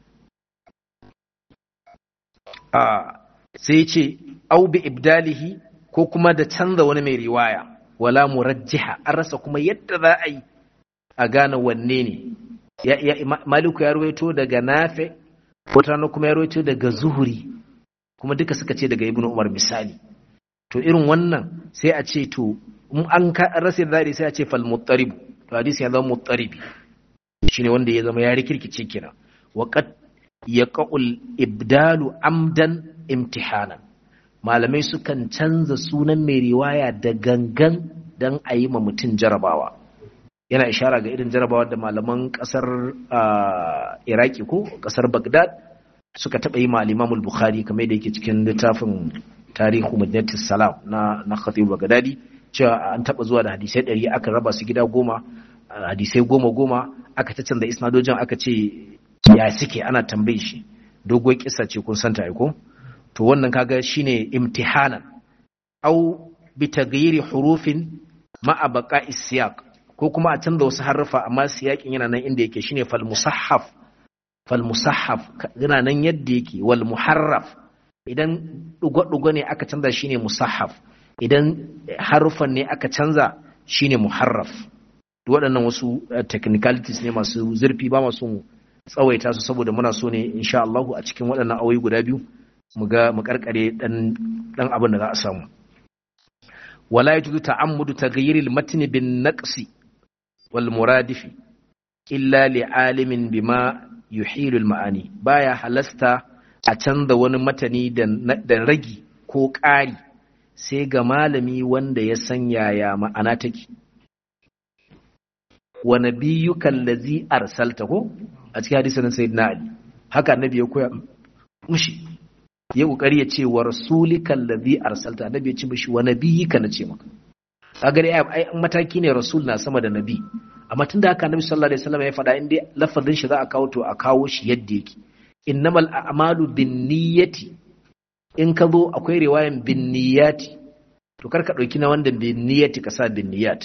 a sai ce au bi ibdalihi ko kuma da canza wani mai riwaya wala murajjiha an rasa kuma yadda za a yi a gane wanne ne maliku ya ruwaito daga nafe wata kuma ya ruwaito daga zuhuri kuma duka suka ce daga ibnu umar misali to irin wannan sai a ce to in an rasa da sai a ce fal muttarib to hadisi ya zama muttaribi shine wanda ya zama ya rikirkice kenan wa qad yaqul ibdalu amdan imtihanan malamai sukan canza sunan mai riwaya da gangan dan a yi ma mutum jarabawa yana ishara ga irin jarabawa da malaman kasar iraki ko kasar bagdad suka taɓa yi ma al bukhari kamar da yake cikin littafin tarihu madinatis salam na na khatib bagdadi cewa an taɓa zuwa da hadisai ɗari aka raba su gida goma hadisai goma goma aka ta canza isnadojin aka ce ya suke ana tambaye shi doguwar kisa ce kun santa ko to wannan kaga shine imtihanan au bi taghyiri hurufin ma'a baqa'i siyaq ko kuma a canza wasu harrufa amma siyakin yana nan inda yake shine fal musahhaf fal musahhaf yana nan yadda yake wal muharraf idan dugo-dugo ne aka canza shine musahhaf idan harufan ne aka canza shine muharraf waɗannan wasu technicalities ne masu zurfi ba masu tsawaita su saboda muna so ne insha Allah a cikin waɗannan awoyi guda biyu mu ga mu karkare dan dan abin da za a samu wala yajuzu ta'ammudu taghayyiril matni bin naqsi wal muradifi illa li alimin bima yuhilu al ma'ani baya halasta a canza wani matani da ragi ko ƙari sai ga malami wanda ya san yaya ma'ana take wa nabiyyukan lazi arsalta ko a cikin hadisin sayyidina ali haka annabi ya koya mushi ya kokari ya ce wa rasulikal ladhi arsalta annabi ya ce mishi wa nabiyyika na ce maka kaga dai ai mataki ne rasul na sama da nabi amma tunda haka annabi sallallahu alaihi wasallam ya faɗa inda lafazin shi za a kawo to a kawo shi yadda yake innamal a'malu binniyati in ka zo akwai riwayan binniyati to kar ka dauki na wanda binniyati ka sa binniyat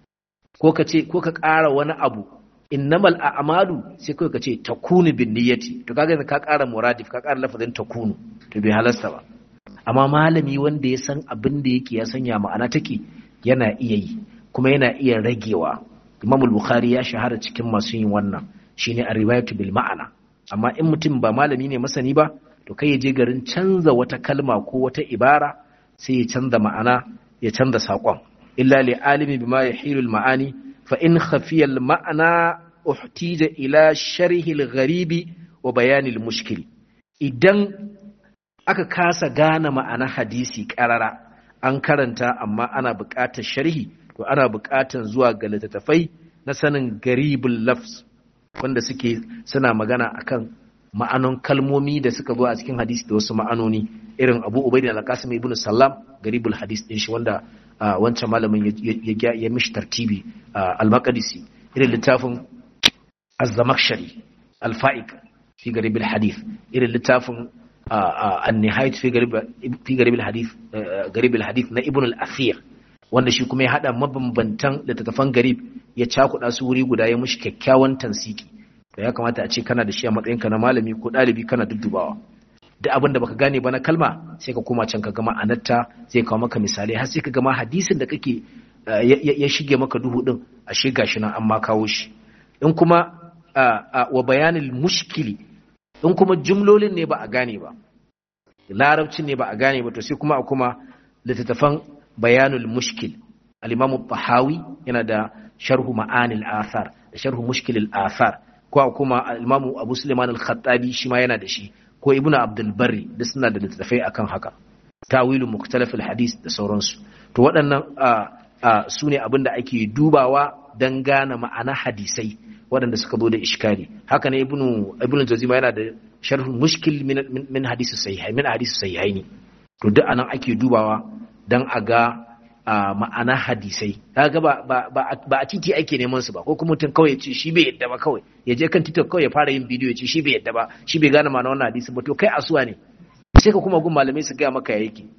ko ka ce ko ka ƙara wani abu innamal a'malu sai kawai ka ce takunu bin niyyati to kaga ka ƙara muradif ka ƙara lafazin takunu to bai halasta ba amma malami wanda ya san abin da yake ya sanya ma'ana take yana iya yi kuma yana iya ragewa Imam Bukhari ya shahara cikin masu yin wannan shine a riwayatu bil ma'ana amma in mutum ba malami ne masani ba to kai ya je garin canza wata kalma ko wata ibara sai ya canza ma'ana ya canza saƙon illa li alimi bima yahilu al ma'ani فإن خفي المعنى احتيج إلى شرح الغريب وبيان المشكل idan aka kasa gane ma'ana hadisi ƙarara an karanta amma ana buƙatar sharhi to ana buƙatar zuwa ga littattafai na sanin garibul lafz wanda suke suna magana akan ma'anon kalmomi da suka zo a cikin hadisi da wasu ma'anoni irin abu ubaidin al-qasim ibn sallam garibul hadis din shi wanda wancan malamin ya mishi tartibi al-maqdisi irin littafin az-zamakhshari al-fa'iq fi garib al-hadith irin littafin an-nihayat fi garib fi garib al-hadith garib al-hadith na ibn al-athir wanda shi kuma ya hada mabambantan littattafan garib ya cakuɗa su wuri guda ya mishi kyakkyawan tansiki to ya kamata a ce kana da shi a matsayinka na malami ko ɗalibi kana duddubawa duk abin da baka gane ba na kalma sai ka koma can ka gama anarta zai kawo maka misalai har sai ka gama hadisin da kake ya shige maka duhu din a shiga shi nan amma kawo shi in kuma wa bayanin mushkili in kuma jumlolin ne ba a gane ba larabcin ne ba a gane ba to sai kuma a kuma littattafan bayanul mushkil al-imam tahawi yana da sharhu ma'anil athar da sharhu mushkilil athar ko kuma al-imam abu sulaiman al-khattabi shi ma yana da shi ko ibnu abdul barri da suna da littattafai akan haka tawilu mukhtalaf al-hadith da sauransu to waɗannan su ne abin da ake dubawa don gane ma'ana hadisai waɗanda suka zo da iskali haka ne ibnu ibnu jazima yana da sharh mushkil min min hadisi sahihai min hadisi sahihai ne to duk anan ake dubawa dan a ga ma'ana hadisai kaga ba ba a titi ake neman su ba ko kuma mutum kawai ya ce shi bai yadda ba kawai ya je kan TikTok kawai ya fara yin bidiyo ya ce shi bai yadda ba shi bai gane ma'ana wannan hadisi ba to kai asuwa ne sai ka kuma gun malamai su gaya maka ya yake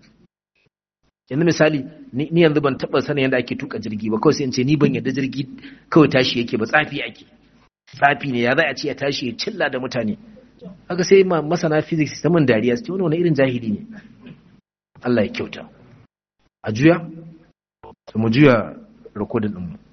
yanzu misali ni yanzu ban taba sanin yadda ake tuka jirgi ba kawai sai in ce ni ban yadda jirgi kawai tashi yake ba tsafi ake tsafi ne ya za a ce ya tashi ya cilla da mutane haka sai masana physics ta mun dariya su ce wani wani irin jahili ne Allah ya kyauta a juya mu juya rikodin ɗinmu